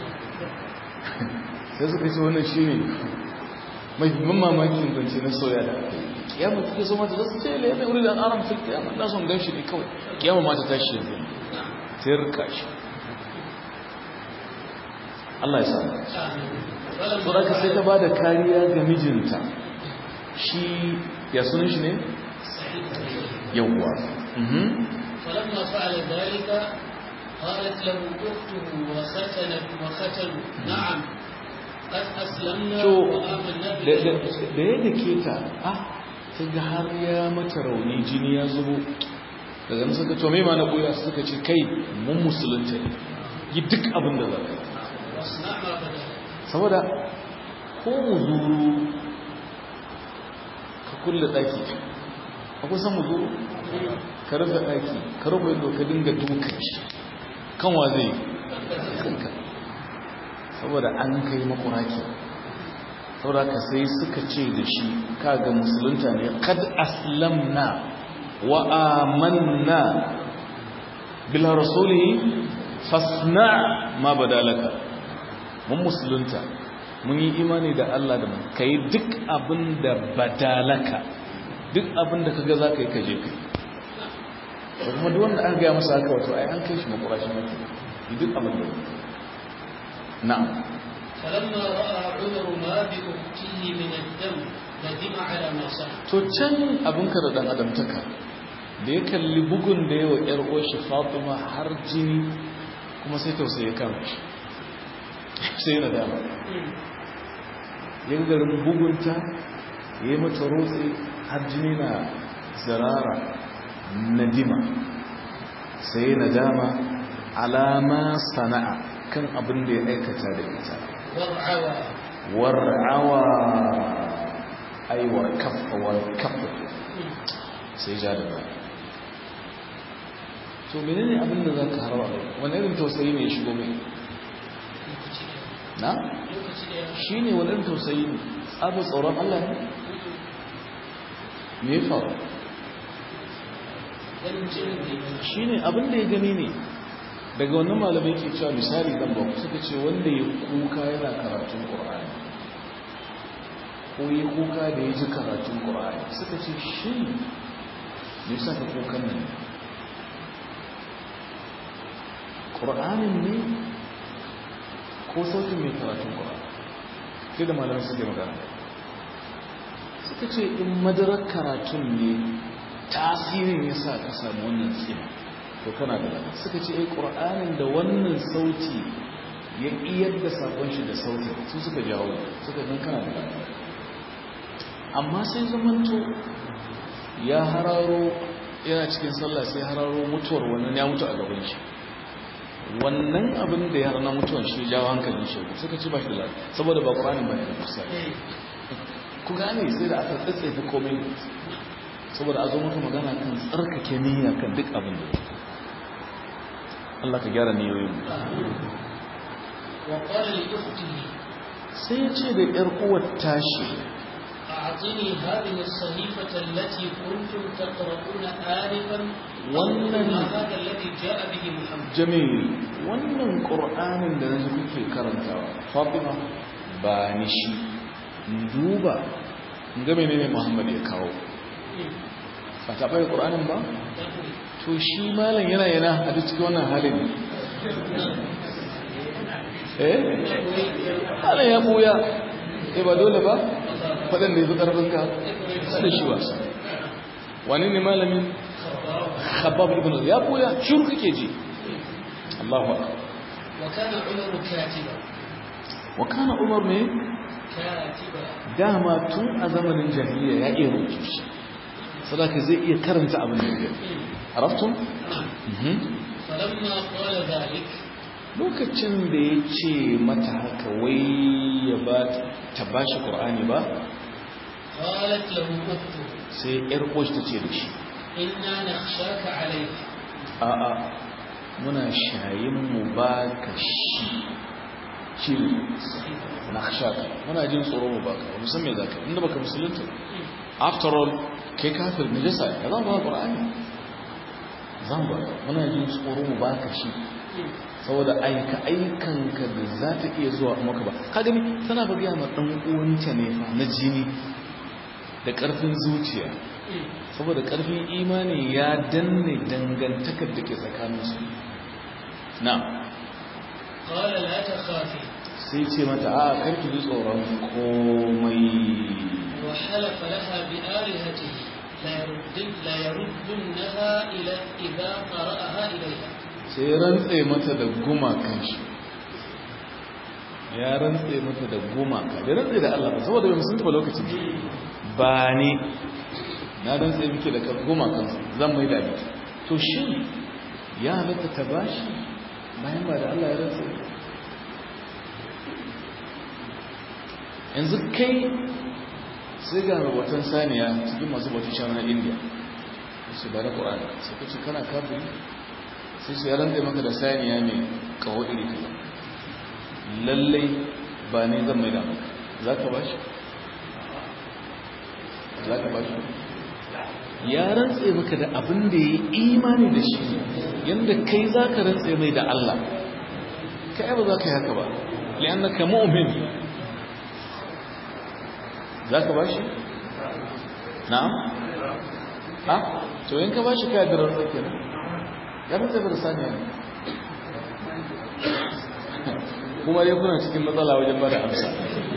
sai suka ce wannan shi ne mahimman mamakin zance na soya da aka yi kiyama take so mata zasu ce lai da wuri da an aram fil kiyama na son gan shi ne kawai kiyama ma ta tashi yanzu sai rika shi Allah ya sa فلما ka sai ta ba da kariya ga mijinta shi ya sunan shi ne yawwa mhm فلما فعل ذلك قالت له أخته وختنت وختنوا نعم قد أسلمنا to وآمنا da بالله da ya dake ta ah sai ga har ya mata rauni jini ya zubo daga nan suka to me ma na koya suka ce kai mun musulunta ne yi duk abin da za ka yi واصنع ما بدأ saboda ko muzuru ka kulle daki akwai san muzuru ka rufe daki ka rufe yadda ka dinga dukan shi kan wa zai kanka saboda an kai makuraki saboda ka sai suka ce da shi kaga musulunta ne kad aslamna wa amanna bila rasulihi fasna ma badalaka mun musulunta mun yi imani da Allah da mu kai duk abin da badalaka duk abin da kaga za ka yi kaje kai da kuma duk wanda an gaya masa haka wato ai an kai shi makurashin mutum yi duk abin da na'am فلما رأى عمر ما بأخته من الدم ندم على ما صنع to can abinka da dan adamtaka da ya kalli bugun da yawa yar uwarshi Fatima har jini kuma sai tausaye kan shi sai na dama yin garin bugunta ya yi mata rotse har jini na zirara nadima sai na dama alama sana'a kan abin da ya aikata da ita وارعوى war'awa aiwar kafa wal kafa sai ja da baya to menene abin da za ka harba wani irin tausayi ne ya shigo mai na lokaci da ya shi ne wani irin tausayi ne tsabar tsoron Allah ne me ya faru ganin jinin da ya shi ne abin da ya gani ne daga wannan malamai ke cewa misali zan ba ku suka ce wanda ya kuka yana karatun ƙur'ani ko ya kuka da ya ji karatun ƙur'ani suka ce shi ne yasa ka kukan nan ƙur'anin ne ko sautin mai karatun ƙur'an sai da malamai suke magana suka ce in madarar karatun ne tasirin ya sa ka samu wannan tsima to kana da lada suka ce ai ƙur'anin da wannan sauti ya iyar da sakon shi da sautin su suka jawo suka gan kana da lada amma sai zamanto ya hararo yana cikin sallah sai hararo mutuwar wannan ya mutu a gaban shi wannan abin da ya harana mutuwar shi jawo hankalin shi suka ci ba shi da lafiya saboda ba ƙuranin ba ne da kusa ku gane sai da aka tsatsefi komai saboda a zo maka magana kan tsarkake niyya kan duk abin da Allah ka gyara niyoyin wa qala li ukhtihi sai ya ce da ƴar uwar tashi أعطني هذه الصحيفة التي كنتم تقرؤون آنفا wannan ما هذا الذي جاء به محمد jamil wannan qur'anin da yanzu kuke karantawa fatima ba ni shi duba ga menene muhammad ya kawo ba ta bai qur'anin ba to shi malam yana yana a duk cikin wannan halin eh malam ya buya eh ba dole ba fadan da yafi karfin ka sai shi wasa wani ne malamin khabbab ibn ya buya shiru kake ji Allahu akbar وكان عمر كاتبا wa kana umar ne كاتبا dama tun a zamanin jahiliya ya iya rubutu shi sadaka zai iya karanta abin da ya arabtum Mhm. فلما قال ذلك lokacin da ya ce mata haka wai ya ba ta ba shi ƙur'ani ba قالت له أخته sai ‘yar ƙoshi ta ce da shi إنا نخشاك عليك a'a muna shayin mu ba ka shi shi na shaka muna jin tsoro mu ba ka ba musan me za ka inda baka musulunta after all kai kafir na jasa ya zan ba ƙur'ani zan ba muna jin tsoro mu ba ka shi saboda aika aikanka da za ta iya zuwa maka ba ka gani tana ba gaya ma ɗan uwanta ne fa na jini da ƙarfin zuciya saboda ƙarfin imani ya danne dangantakar da ke tsakaninsu na قال لا تخافي sai ce mata a karki ji tsoron komai وحلف لها بآلهته لا يردن لا يردنها إلى إذا قرأها إليها sai ya rantse mata da gumakan shi ya rantse mata da gumaka da rantse da Allah ba saboda bai musunta ba lokacin ba ne na rantse miki da gumakan zan mai da miki to shin ya halatta ta bashi bayan ba da Allah ya rantse yanzu kai sai ga rubutun saniya cikin masu bautar shanu na indiya su ba da ƙwa'ani sai ka ce kana kafin sai su yaran maka da saniya mai kawo iri kaza lallai ba ne zan mai da maka za ka ba shi za ka ba shi ya rantse maka da abin da ya yi imani da shi yadda kai za ka rantse mai da Allah kai ba za ka yi haka ba li'annaka mu'min za ka ba shi na'am ha to in ka ba shi kai da rantse kenan ya rantse da saniya ne kuma dai kuna cikin matsala wajen ba da amsa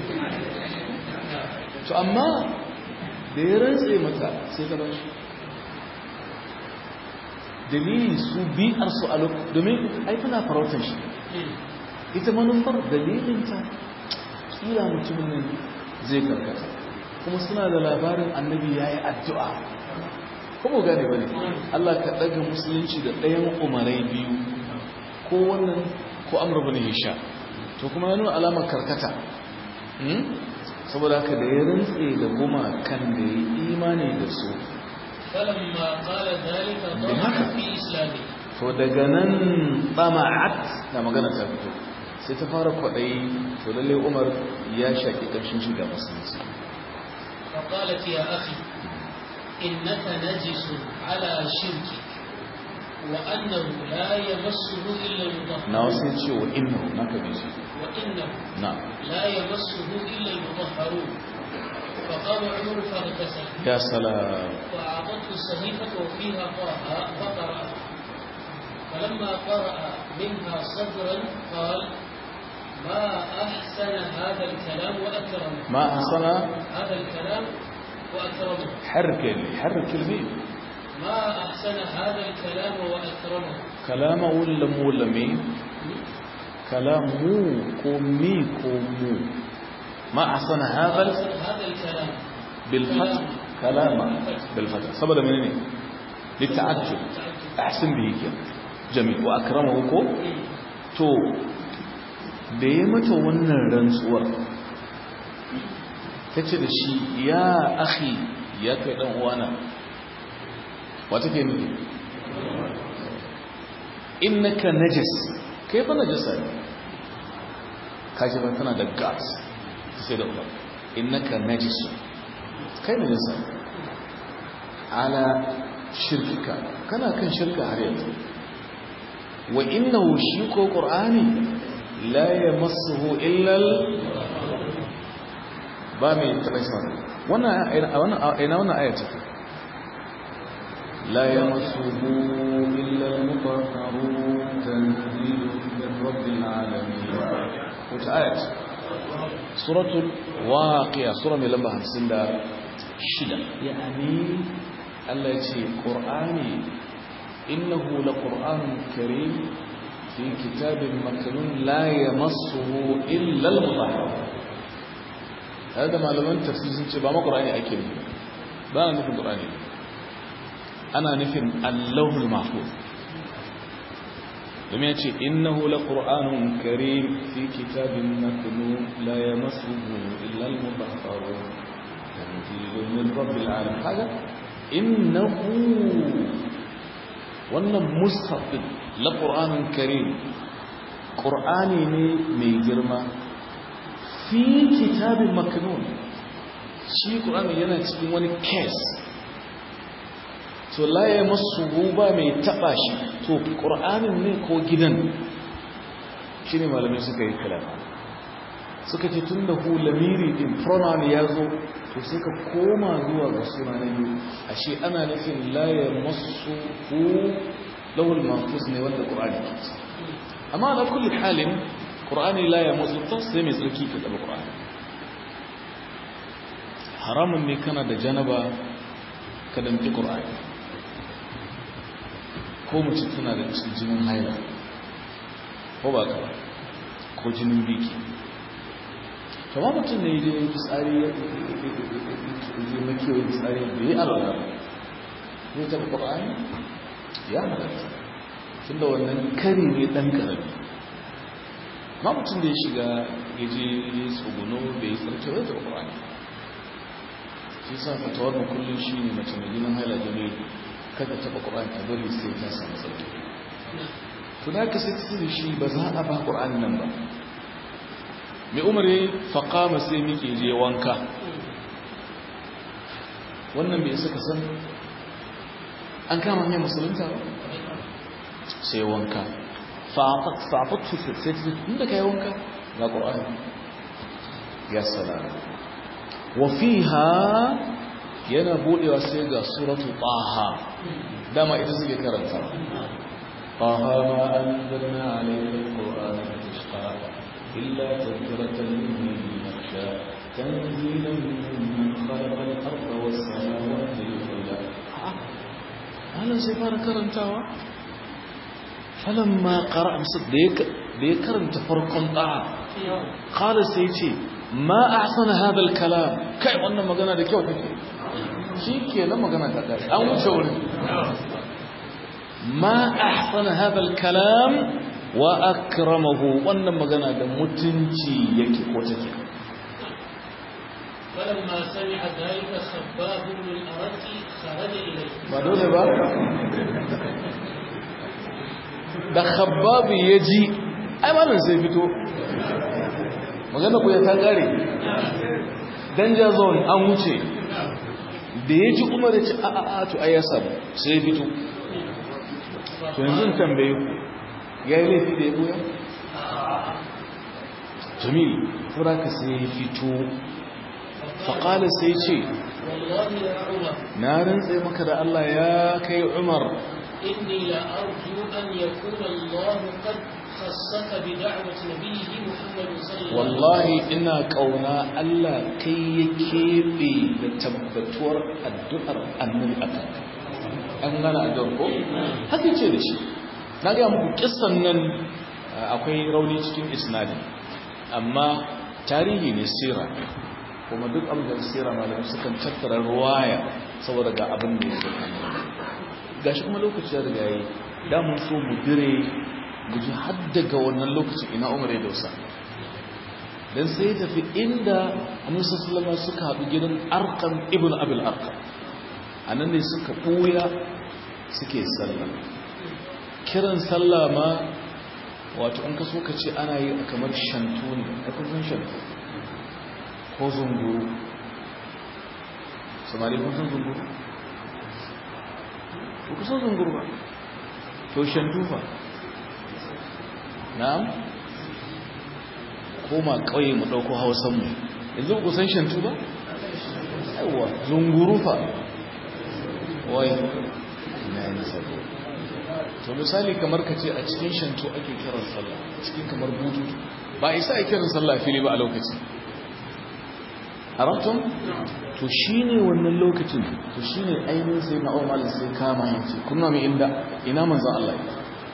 to amma da ya rantse mata sai ta bashi dalili su biyar su a lokacin domin ai tana farautar shi ita manufar dalilinta kila mutumin nan zai karkata kuma suna da labarin annabi ya yi addu'a kuma gane ba ne Allah ka ɗaga musulunci da ɗayan umarai biyu ko wannan ko amur bin hisha to kuma ya nuna alamar karkata saboda haka da ya rantse da goma kan da ya imani da su فلما قال ذلك ضمع في إسلامه to daga nan tsama'at da magana ta fito sai ta fara kwaɗayi to lalle umar ya shaƙi ƙarshen shiga musulunci فقالت يا أخي إنك نجس على شركك وأنه لا يمسه إلا المطهر na wasu ce wa inna na ka bi shi وإنه na لا يمسه إلا المطهرون فقام عمر فاغتسل ya salam وأعطته الصحيفة وفيها طه فقرأ فلما قرأ منها صدرا قال ما أحسن هذا الكلام وأكرمه ما أحسن هذا الكلام وأكرمه حرك حرك الميم ما أحسن هذا الكلام وأكرمه كلام ولا مو ولا مي كلام مو كومي كومو ما أحسن هذا ال- أحسن هذا الكلام بالفتح كلام بالفتح سبب منين للتعجب أحسن به كده جميل وأكرمه كو to da ya mata wannan rantsuwar ta ce da shi ya akhi ya kai dan uwana wata ke nufi innaka najis kai fa najasa ne kaji ba tana da gas sai da uwa innaka najis kai najasa ne ala shirkika kana kan shirka har yanzu wa innahu shi ko qur'ani la yamassuhu illa al ba mai taba shi wannan wannan ina wannan aya take la yamassuhu illa al mutahharun tanzilun min rabbil alamin wata aya ce suratul waqi'a sura mai lamba 56 yani Allah ya ce qur'ani إنه لقرآن كريم في كتاب مكنون لا يمسه إلا المطهر هذا ما لمن تفسير سنة بما قرآني أكيد بأنا نفهم قرآني أنا نفهم اللوح المحفوظ لم يأتي إنه لقرآن كريم في كتاب مكنون لا يمسه إلا المطهر تنزيل من رب العالمين هذا إنه wannan mushafin la ƙur'anin karim ƙur'ani ne mai girma fi kitabin makanun shi ƙur'ani yana cikin wani kes to laye masu guba mai taɓa shi to ƙur'anin ne ko gidan shi ne malamai suka yi kalama suka ce tun da hu lamiri din pronoun ya zo to sai ka koma zuwa ga suna na biyu ashe ana nufin laye masu hu lawul mafus ne wanda ƙur'ani ke ci amma na kulli halin ƙur'ani laye masu ta sai mai tsarki ka taɓa ƙur'ani haramun ne kana da janaba ka damki ƙur'ani ko mace tana da jinin haila ko ba ka ba ko jinin biki kama mutum ne da yin tsari ya zai makewar tsari da ya alwala ne ta ƙwa'ani ya halatta tun da wannan kari ne ɗan ƙarami ma mutum da ya shiga ya je ya tsogono bai yi tsarki bai ta ƙwa'ani shi sa fatawar mu kullum shi ne mace mai ginin haila da ne kada taɓa ƙwa'ani ta bari sai ta samu tsarki to da ka sai ta shi ba za a ba ƙwa'ani nan ba mai umar ya faƙama sai muke je wanka wannan bai suka san an kama hanyar musulunta ba sai wanka fa'afatu sai ta inda ka yi wanka ga ƙorani ya salama wafiha yana buɗewa sai ga suratu ɓaha dama ita suke karanta ɓaha ma an zanna alaikar ƙorani da tashka إلا تذكرة لمن يخشى تنزيلا ممن خلق الأرض والسماوات العلى هذا سيفار كرنتاوا فلما قرأ مصد ديك ديكرن تفرق طاعة قال سيتي ما أحسن هذا الكلام كي وانا مغانا دي كيو تكي شيكي لما مغانا تكي أو شوري ما أحسن هذا الكلام wa akramahu wannan magana da mutunci yake ko take فلما سمع ذلك خباب بن الأرد خرج إليه ba dole ba da khabbab yaji ai malam sai fito magana ku ya ta gare danger zone an wuce da yaji Umar ya ce a a a to ai ya samu sai fito to yanzu tambaye ku ya yi laifi da ya goya? jamil furaka sai ya fito faƙalar sai ce والله يا عمر na rantse maka da Allah ya kai umar إني لأرجو أن يكون الله قد خصك بدعوة نبيه محمد صلى الله عليه وسلم wallahi ina kauna Allah kai ya keɓe da tabbatuwar addu'ar annabi a kanka an gana addu'ar ko haka ce da shi na gaya muku kissan nan akwai rauni cikin isnadi amma tarihi ne sira kuma duk abin da sira malamai sukan tattara ruwaya saboda ga abin da ya zama gashi kuma lokaci ya riga yi da mun so mu dire mu ji har daga wannan lokacin ina umar ya dausa dan sai tafi inda annabi sallallahu alaihi suka haɗu gidan arqam ibn abil arqam anan ne suka buya suke sallah kiran sallah ma wato an kaso ka ce ana yi kamar shantu ne a kusan shantu ko zunguru samari kun san zunguru ko kusan zunguru ba to shantu fa na'am koma kauye mu dauko hausan mu yanzu ku san shantu ba yawa zunguru fa wai na yi sabo to misali kamar ka ce a cikin shantu ake kiran sallah cikin kamar bututu ba isa a kiran sallah fili ba a lokacin haramtun to shine wannan lokacin to shine ainihin sai na umar sai kama yace kunna mai inda ina manzon Allah ya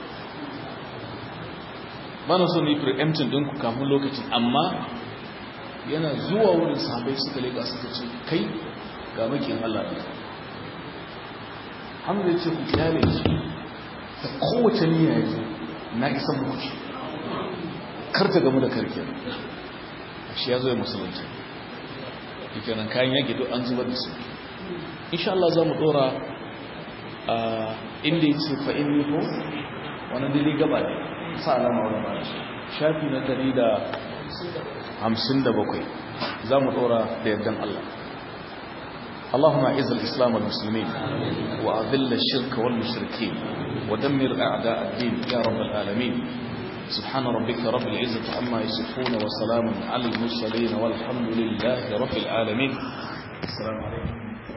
ba na so ne preempting din ku kafin lokacin amma yana zuwa wurin sahabbai suka leka suka ce kai ga makin Allah ne hamza ya ce ku kyale shi da kowace niyya ya zo na isa muku shi kar ta gamu da karke shi ya zo ya musulunci yake nan kayan yaki duk an zubar da su insha Allah za mu dora a inda ya ce fa'in ne ko wani dili gaba ne sa alama wani ba shafi na dari da hamsin da bakwai za mu dora da yardan Allah اللهم اعز الاسلام والمسلمين واذل الشرك والمشركين ودمر اعداء الدين يا رب العالمين سبحان ربك رب العزه عما يصفون وسلام على المرسلين والحمد لله رب العالمين السلام عليكم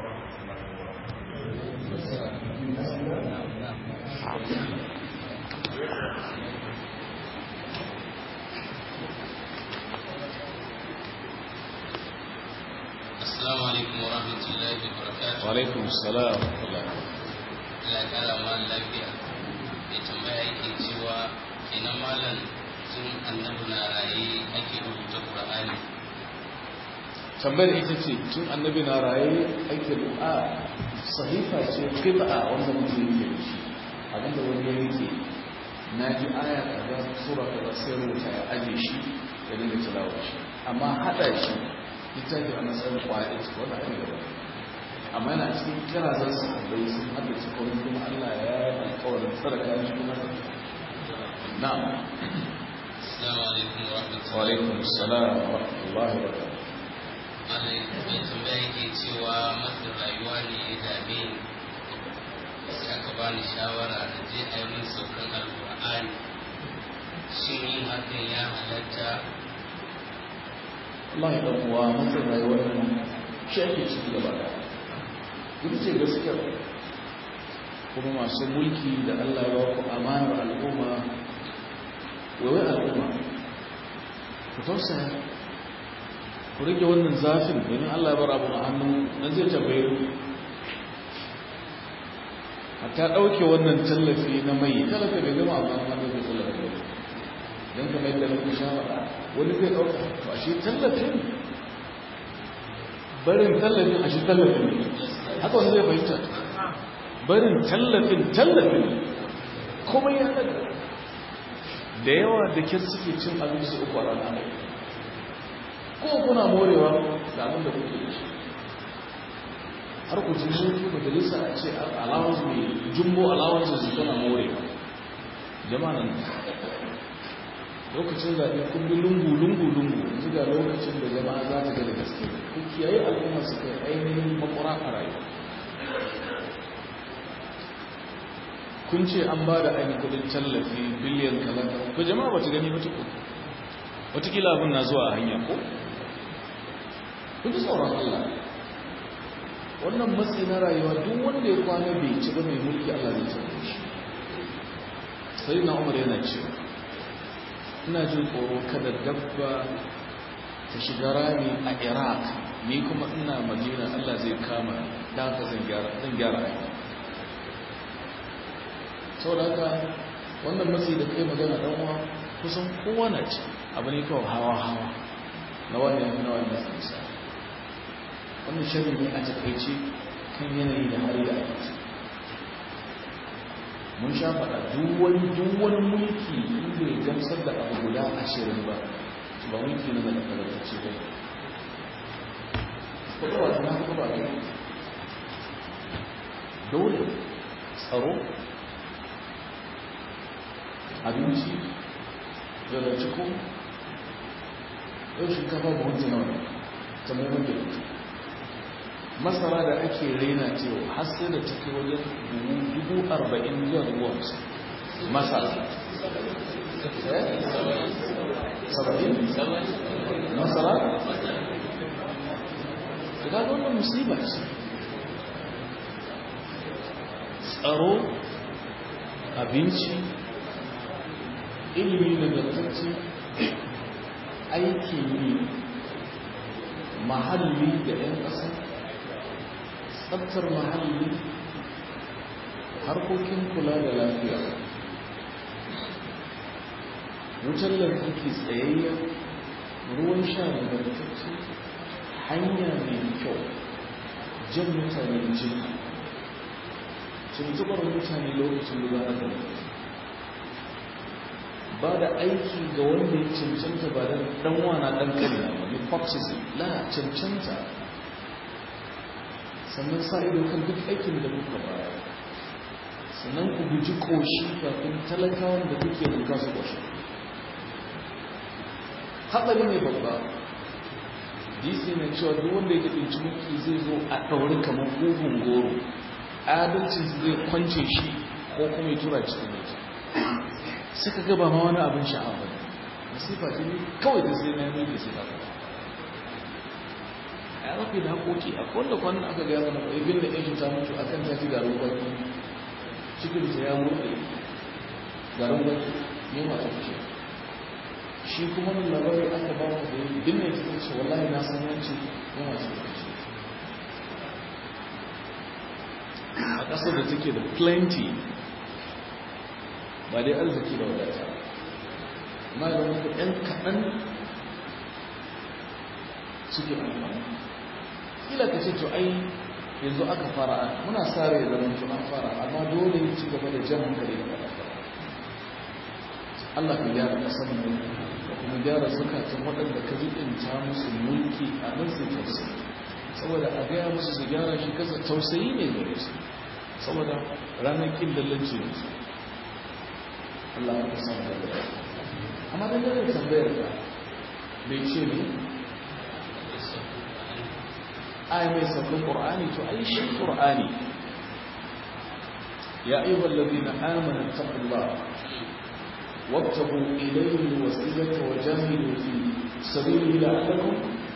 Assalamu alaikum wa rahmatullahi wa barakatuh. وعليكم السلام ورحمه الله Allah ya kara ma lafiya. Mai tambaya yake cewa ina malam sun annabi na raye ake rubuta Qur'ani. tambayar ita ce tun annabi na raye ake du'a sahifa ce qib'a wanda mutum yake da shi abinda wani ya yake na ji aya kaza sura kaza sai rubuta ya aje shi ya dinga tilawa shi amma hada shi littafi a matsayin kwaya ita wani abin da ba amma yana cikin kirazan sahabbai sun haddace kawai kuma Allah ya yi alkawarin sadaka shi kuma na'am Assalamu alaikum wa wa rahmatullahi. alaikum assalam wa rahmatullahi wa barakatuh Malam mai tambaya yake cewa matsin rayuwa ne ya dame ni. Sai aka bani shawara na je a yi min saukan Alƙur'ani. Shin yin hakan ya halatta Allah ya ɗan uwa matsin rayuwar nan shi ake ciki gaba da ita ce gaskiya kuma masu mulki da Allah ya ba ku amanar al'umma waiwai al'umma ku tausaya ku rage wannan zafin domin Allah ya bar abu a hannu nan zai tambaye ku hatta ɗauke wannan tallafi na mai tallafi bai gama amma an ɗauke tallafi ba don kamar yadda muka sha faɗa wani zai ɗauka to ashe tallafin barin tallafin ashe tallafin ne haka wani zai fahimta barin tallafin tallafin ne kuma ya daga da yawa da kyan suke cin abinci uku a rana ko kuna morewa da abin da kuke da shi har ku ji mutu majalisa a ce allowance mai jumbo allowance su tana morewa jama'a nan lokacin zaɓe kun bi lungu lungu lungu yanzu ga lokacin da jama'a za ta ga da gaske ku kiyaye al'umma su kai ainihin makwara a rayuwa kun ce an ba da ainihin kudin tallafi biliyan kaza ko jama'a ba ta gani ba tuku watakila abin na zuwa a hanya ko kun ji tsoron Allah wannan matsi na rayuwa duk wanda ya kwana bai ci ba mai mulki Allah zai tabbata shi sai na umar yana cewa ina jin tsoro kada dabba ta shiga rami a iraq ni kuma ina madina Allah zai kama da haka zan gyara zan gyara aiki saboda haka wannan matsi da kai magana dan uwa kusan kowa na ci abu ne kawai hawa hawa na wani yanzu na wani matsinsa wannan shari ne a takaice kan yanayi da hari da aiki mun sha faɗa duwani mulki inda ya gamsar da abu guda ashirin ba su ba mulki na daga kalarci ba kuɗa ba na kuɗa ba ne dole tsaro abinci da da ciko yau shinkafa ba wancan nawa ta mummun da masara da ake raina cewa har sai da take wajen dubu arba'in zuwa dubu hamsin masara saba'in masara da ga wannan musiba ce tsaro abinci ilimi nagartacce aikin yi mahalli da 'yan ƙasa tsabtar mahalli harkokin kula da lafiya wutar lantarki tsayayya ruwan sha nagartacce hanya mai kyau jan mutane jini tuntubar mutane lokacin da za a ba da aiki ga wanda ya cancanta ba da ɗanwana ɗan kalina ba hypocrisy la cancanta sannan sa ido kan duk aikin da muka baya sannan ku guji koshi kafin talakawan da kuke buka su koshi haɗari ne babba dc na cewa duk wanda ya ɗinci mulki zai zo a ɗauri kamar ƙugun goro adalcin zai kwance shi ko kuma ya tura cikin mulki suka gaba ma wani abin sha'awa ba masifa ce ne kawai da sai na yi mulki sai ta a rafi da haƙoƙi a wanda kwanan aka gaya mana ibin da yanshi ta mutu akan ta ci garin gwaki cikin ta ya murɗe garin gwaki ne ma ta fice shi kuma nan labari aka ba mu da bin ne cikin ce wallahi na san yanci ne ma ta fice a ƙasar da take da plenty ba dai arziki da wadata amma da wani ɗan kaɗan suke amfani kila ka ce to ai yanzu aka fara muna sare da zama an fara amma dole ne ci gaba da jan hankali da fara Allah ka gyara kasar mu da kuma gyara zukatan waɗanda ka ta musu mulki a nan su tausayi saboda a gaya musu su gyara shi kasa tausayi ne gare su saboda ranar kin dallanci ne su Allah ya san da amma da gare tambayar ka bai ce ne آية من سورة القرآن تعيش القرآن يا أيها الذين آمنوا اتقوا الله وابتغوا إليه الوسيلة وجاهدوا في سبيله لعلكم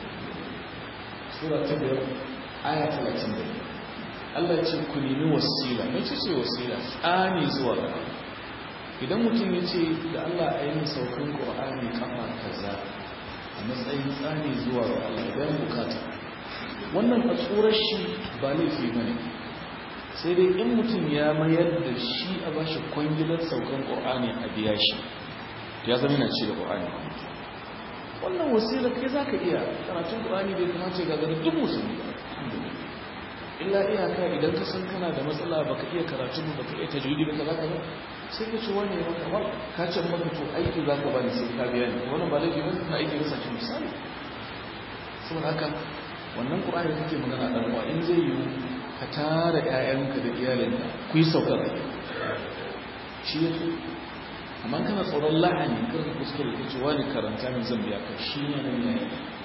سورة تبر آية 30 Allah ya ce ku nemi wasila mai ce ce wasila tsani zuwa ga idan mutum ya ce da Allah a yi saukan ƙur'ani kafa kaza a matsayin tsani zuwa ga Allah idan bukata wannan a tsoron shi ba laifi ba ne sai dai in mutum ya mayar da shi a ba shi kwangilar saukan ƙor'ani a biya shi ya zama yana ci da ƙor'ani wannan wasilar kai za ka iya karatun ƙor'ani bai kamace ga gani duk musulmi ba illa iyaka idan ka san kana da matsala ba ka iya karatun ba ka iya tajwidi ba ka za ka ba sai ka ce wani maka ba ka ce maka to aiki za ka ba ni sai ka biya ni wannan ba laifi ba ka aiki rasa cin misali saboda haka wannan ƙura'ar kake magana ɗan uwa in zai yiwu ka tara ‘ya'yanka da iyalinka ku yi saukar shi ya fi amma kana tsoron la'ani kar ka kuskure ka ce wani karanta min zan biya ka shi ne nan yayi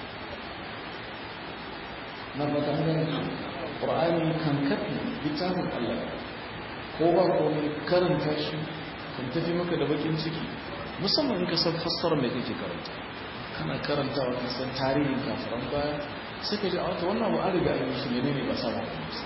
na fata hanyar ƙura'ani kan kafi littafin allah ko ba komai karanta shi kan tafi maka da bakin ciki musamman in ka san fassara mai kake karanta kana karantawa ka san tarihin kafiran baya sai ka ji a wata wannan ba an riga an yi shi ne ne ba sama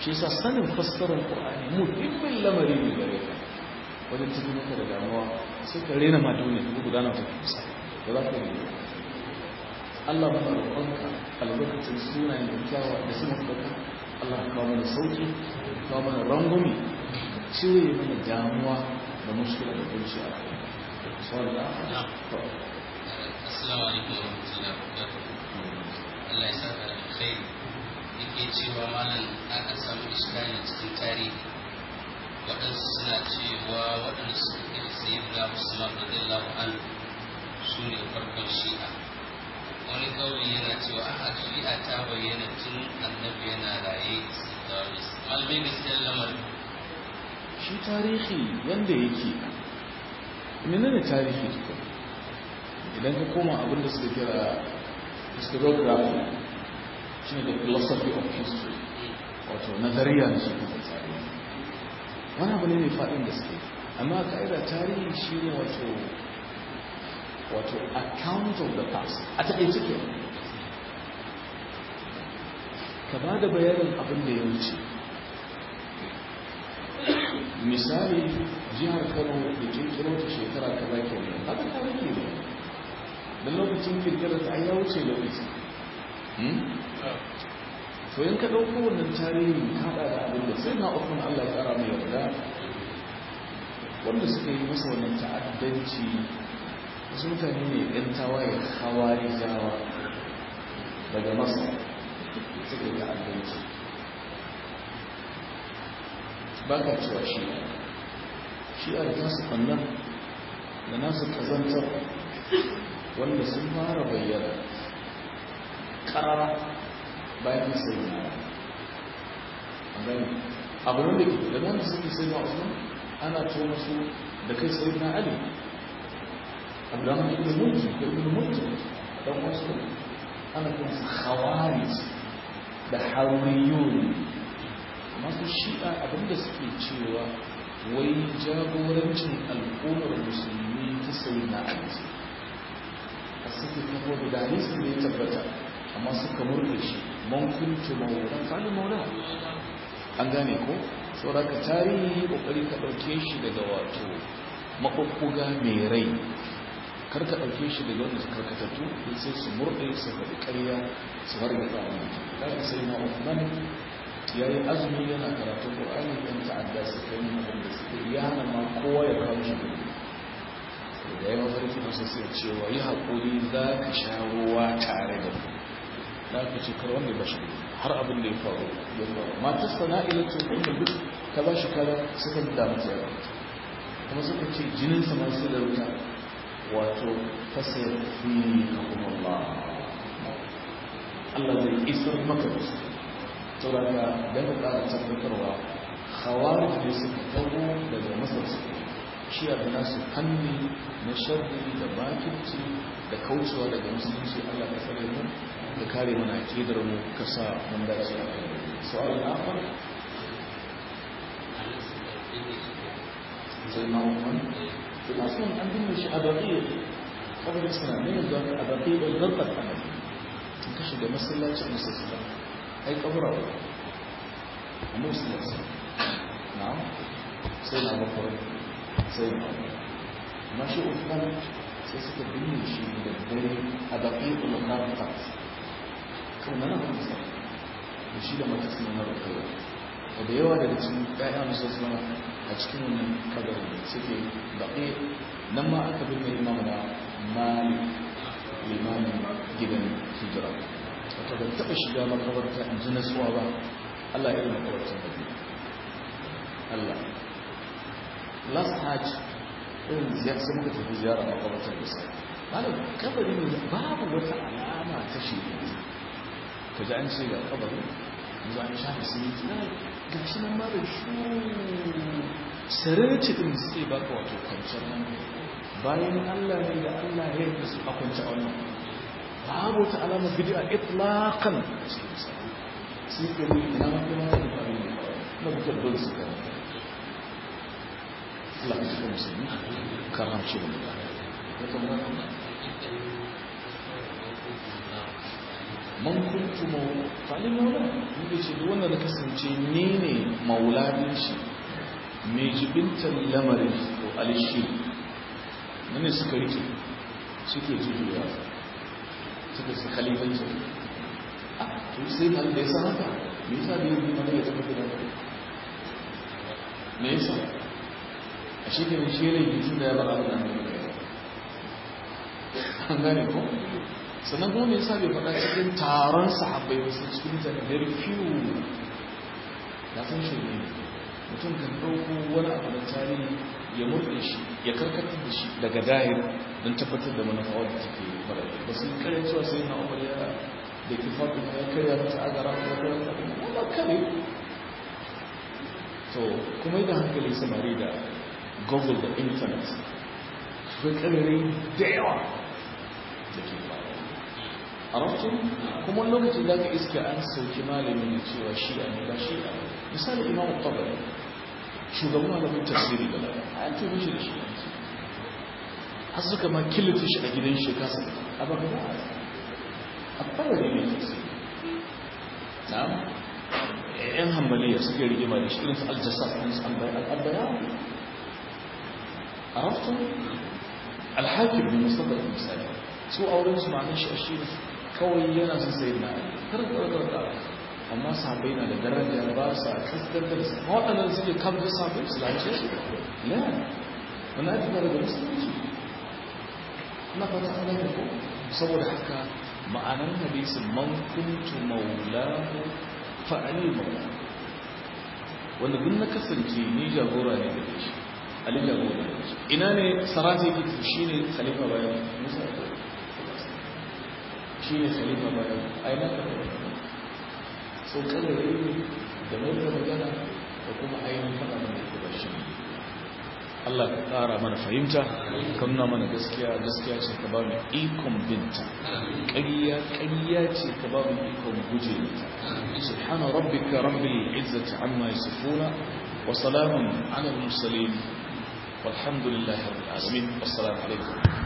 shi yasa sanin fassarar qur'ani muhimmin lamari ne gare ka wajen tafi maka da damuwa sai ka rena ma duniya ko gudana ta kusa ba za ka yi Allah ba roƙonka albarkacin sunayen da kyawa da su mafaka Allah ka kawo mana sauki kawo mana rangwame cire mana damuwa da mushkila da kunci a kai sauran da assalamu alaikum wa rahmatullahi wa barakatuh Allah ya saka da alkhairi yake cewa malam aka samu iskali cikin tarihi waɗansu suna cewa waɗanda suka kai sayyidina Usman radiyallahu anhu su ne farkon shi'a wani kauli yana cewa a shi'a ta bayyana tun annabi yana raye malamai gaskiyar lamarin shi tarihi yanda yake menene tarihi tukun idan ka koma abin da suka kira historiography shi ne the philosophy of history wato nazariya na shi kuma tarihi wani abu ne mai faɗin da suke amma ka'ida tarihi shi ne wato wato account of the past a taƙaice ke ka ba da bayanin abin da ya wuce misali jihar kano da kirkiro ta shekara kaza ke ne haka tarihi ne da lokacin kirkirar ta ya wuce lokaci to yin ka ɗauko wannan tarihi haɗa da abin da sai na ofin allah ya ƙara mai yarda wanda suka yi masa wannan ta'addanci wasu mutane ne ɗan tawaye hawari jawa daga masa suka yi ta'addanci ba ka cewa shi shi a da nasu ɓannan da nasu ƙazantar wanda sun fara bayyana ƙarara bayan sai na abu nan da ke da wanda suke sai na usman ana to masu da kai sai na ali abdullahi ibn mulki ko ibn mulki dan wasu ana kuma su khawarij da haruriyun masu shi'a abinda suke cewa wai jagorancin al'ummar musulmi ta sai na ali a suke kafo da hadisin da ya tabbata amma suka murɗe shi man kuntu mawulan fali maula an gane ko sauraka tarihi kokari ka ɗauke shi daga wato maɓuɓɓuga mai rai kar ka ɗauke shi daga wanda su karkatattu don sai su murɗe su faɗi ƙarya su har da tsawon ɗaga sai na Uthman ya yi azumi yana karatun ƙur'ani ɗan ta'adda su kai yin abin da suke ya hana ma kowa ya kawo shi gudu da ya mafarki masa sai cewa yi haƙuri za ka sha ruwa tare da ku da aka ce kar wanda ba shi har abin da ya faru ya faru matar sana'ila ce kuma duk ta ba shi kala suka da mata yawa kuma suka ce jinin sa ma sai da wuta wato fasayar fi kuma Allah Allah zai isar maka da su saboda da ka ƙara tabbatarwa khawarij ne suka tago daga masar su shi abu nasu fanni na sharri da bakirci da kaucewa daga musulunci Allah ka tsare mu ka kare mana akidar mu ka sa mun dace a kai su'al akhar sai ma umman bil aslan an dinne shi a baqiya saboda suna ne yanzu a baqiya da zarbat annabi in ka shiga masallacin musulmi ai kabura wa amma musulmi na'am sai na bakar sai na amma shi Uthman sai suka binne shi da dare a baqiya al-kharqat kan nan ba musa da shi da mata suna na rukaiya da yawa daga cikin ƴaƴa musa suna a cikin wannan kabarin da suke baƙi nan ma aka binne imam na mali limamin gidan hijira wata ban taɓa shiga makabarta in ji nasuwa ba Allah ya yi makabartar da Allah last hajj irin ziyar sun muka tafi ziyara makabartar da sai malam kabari ne babu wata alama ta shi ka ji an ce ga kabari yanzu an shafi siminti na ga shi nan ma da shu sarari din suke baka wato kwanciyar nan bayan allah ne da allah ya yi su a kwanci a wannan babu wata alama bidiyo itlaqan a cikin sa sai ke ne ina ma kuma wani ba ne na bujar dole su kai Allah ya cikin musulmi karam shi da ya kamata man kuntu maula fali maula muke ce duk wanda na kasance ni ne mauladin shi mai jibintar lamarin ko alishi ne suka rike suke jujuwa suka su khalifancin a to sai na da ya san haka me yasa bai yi mana ya tafi da me yasa a shekarun shi ne yi da ya bar abu da an gane ko sannan kuma me yasa bai faɗa cikin taron sahabbai ba sai cikin mutane very few ya san shi ne mutum kan ɗauko wani abu da tarihi ya murɗe shi ya karkatar da shi daga dahir don tabbatar da manufa wadda take fara ba su kare cewa sai na umar ya da ke faɗi ya karya ta agara ya karya ta kuma kare to kuma yi da hankali samari da google da internet su karere da yawa da ke faru a rafin kuma lokacin da ka iska an sauki malamin da cewa shi a ne ba shi a misali imam tabari shugaban malamin tafsiri da lalata a yanzu mishi da shi har suka ma kilita shi a gidan shi kasa a baka ba a tabari ne tafsiri na yan hambaliya suke rigima da shi irin su aljasa kan su albaya a rafin alhakim ne musamman misali su auren su ma'anin shi a shi kawai yana sun sayi na karkar amma sahabai na da daraja ba sa kaskantar su waɗannan suke kamfin sahabai su lance su ne wani ake fara da musulunci na fata ana da ko saboda haka ma'anar hadisin man kuntu maulahu fa'ali maula wanda duk na kasance ni jagora ne da shi ali jagora ne ina ne sarati yake shi ne khalifa bayan musa shi ne khalifa bayan aina ka so kada yi da mai da magana da kuma ainihin faɗa mana da ba shi Allah ka ƙara mana fahimta ka nuna mana gaskiya gaskiya ce ka ba mu ikon binta ƙarya ƙarya ce ka ba mu ikon guje mata subhana rabbika rabbil izzati amma yasifuna wa salamun ala al mursalin والحمد لله رب العالمين والسلام عليكم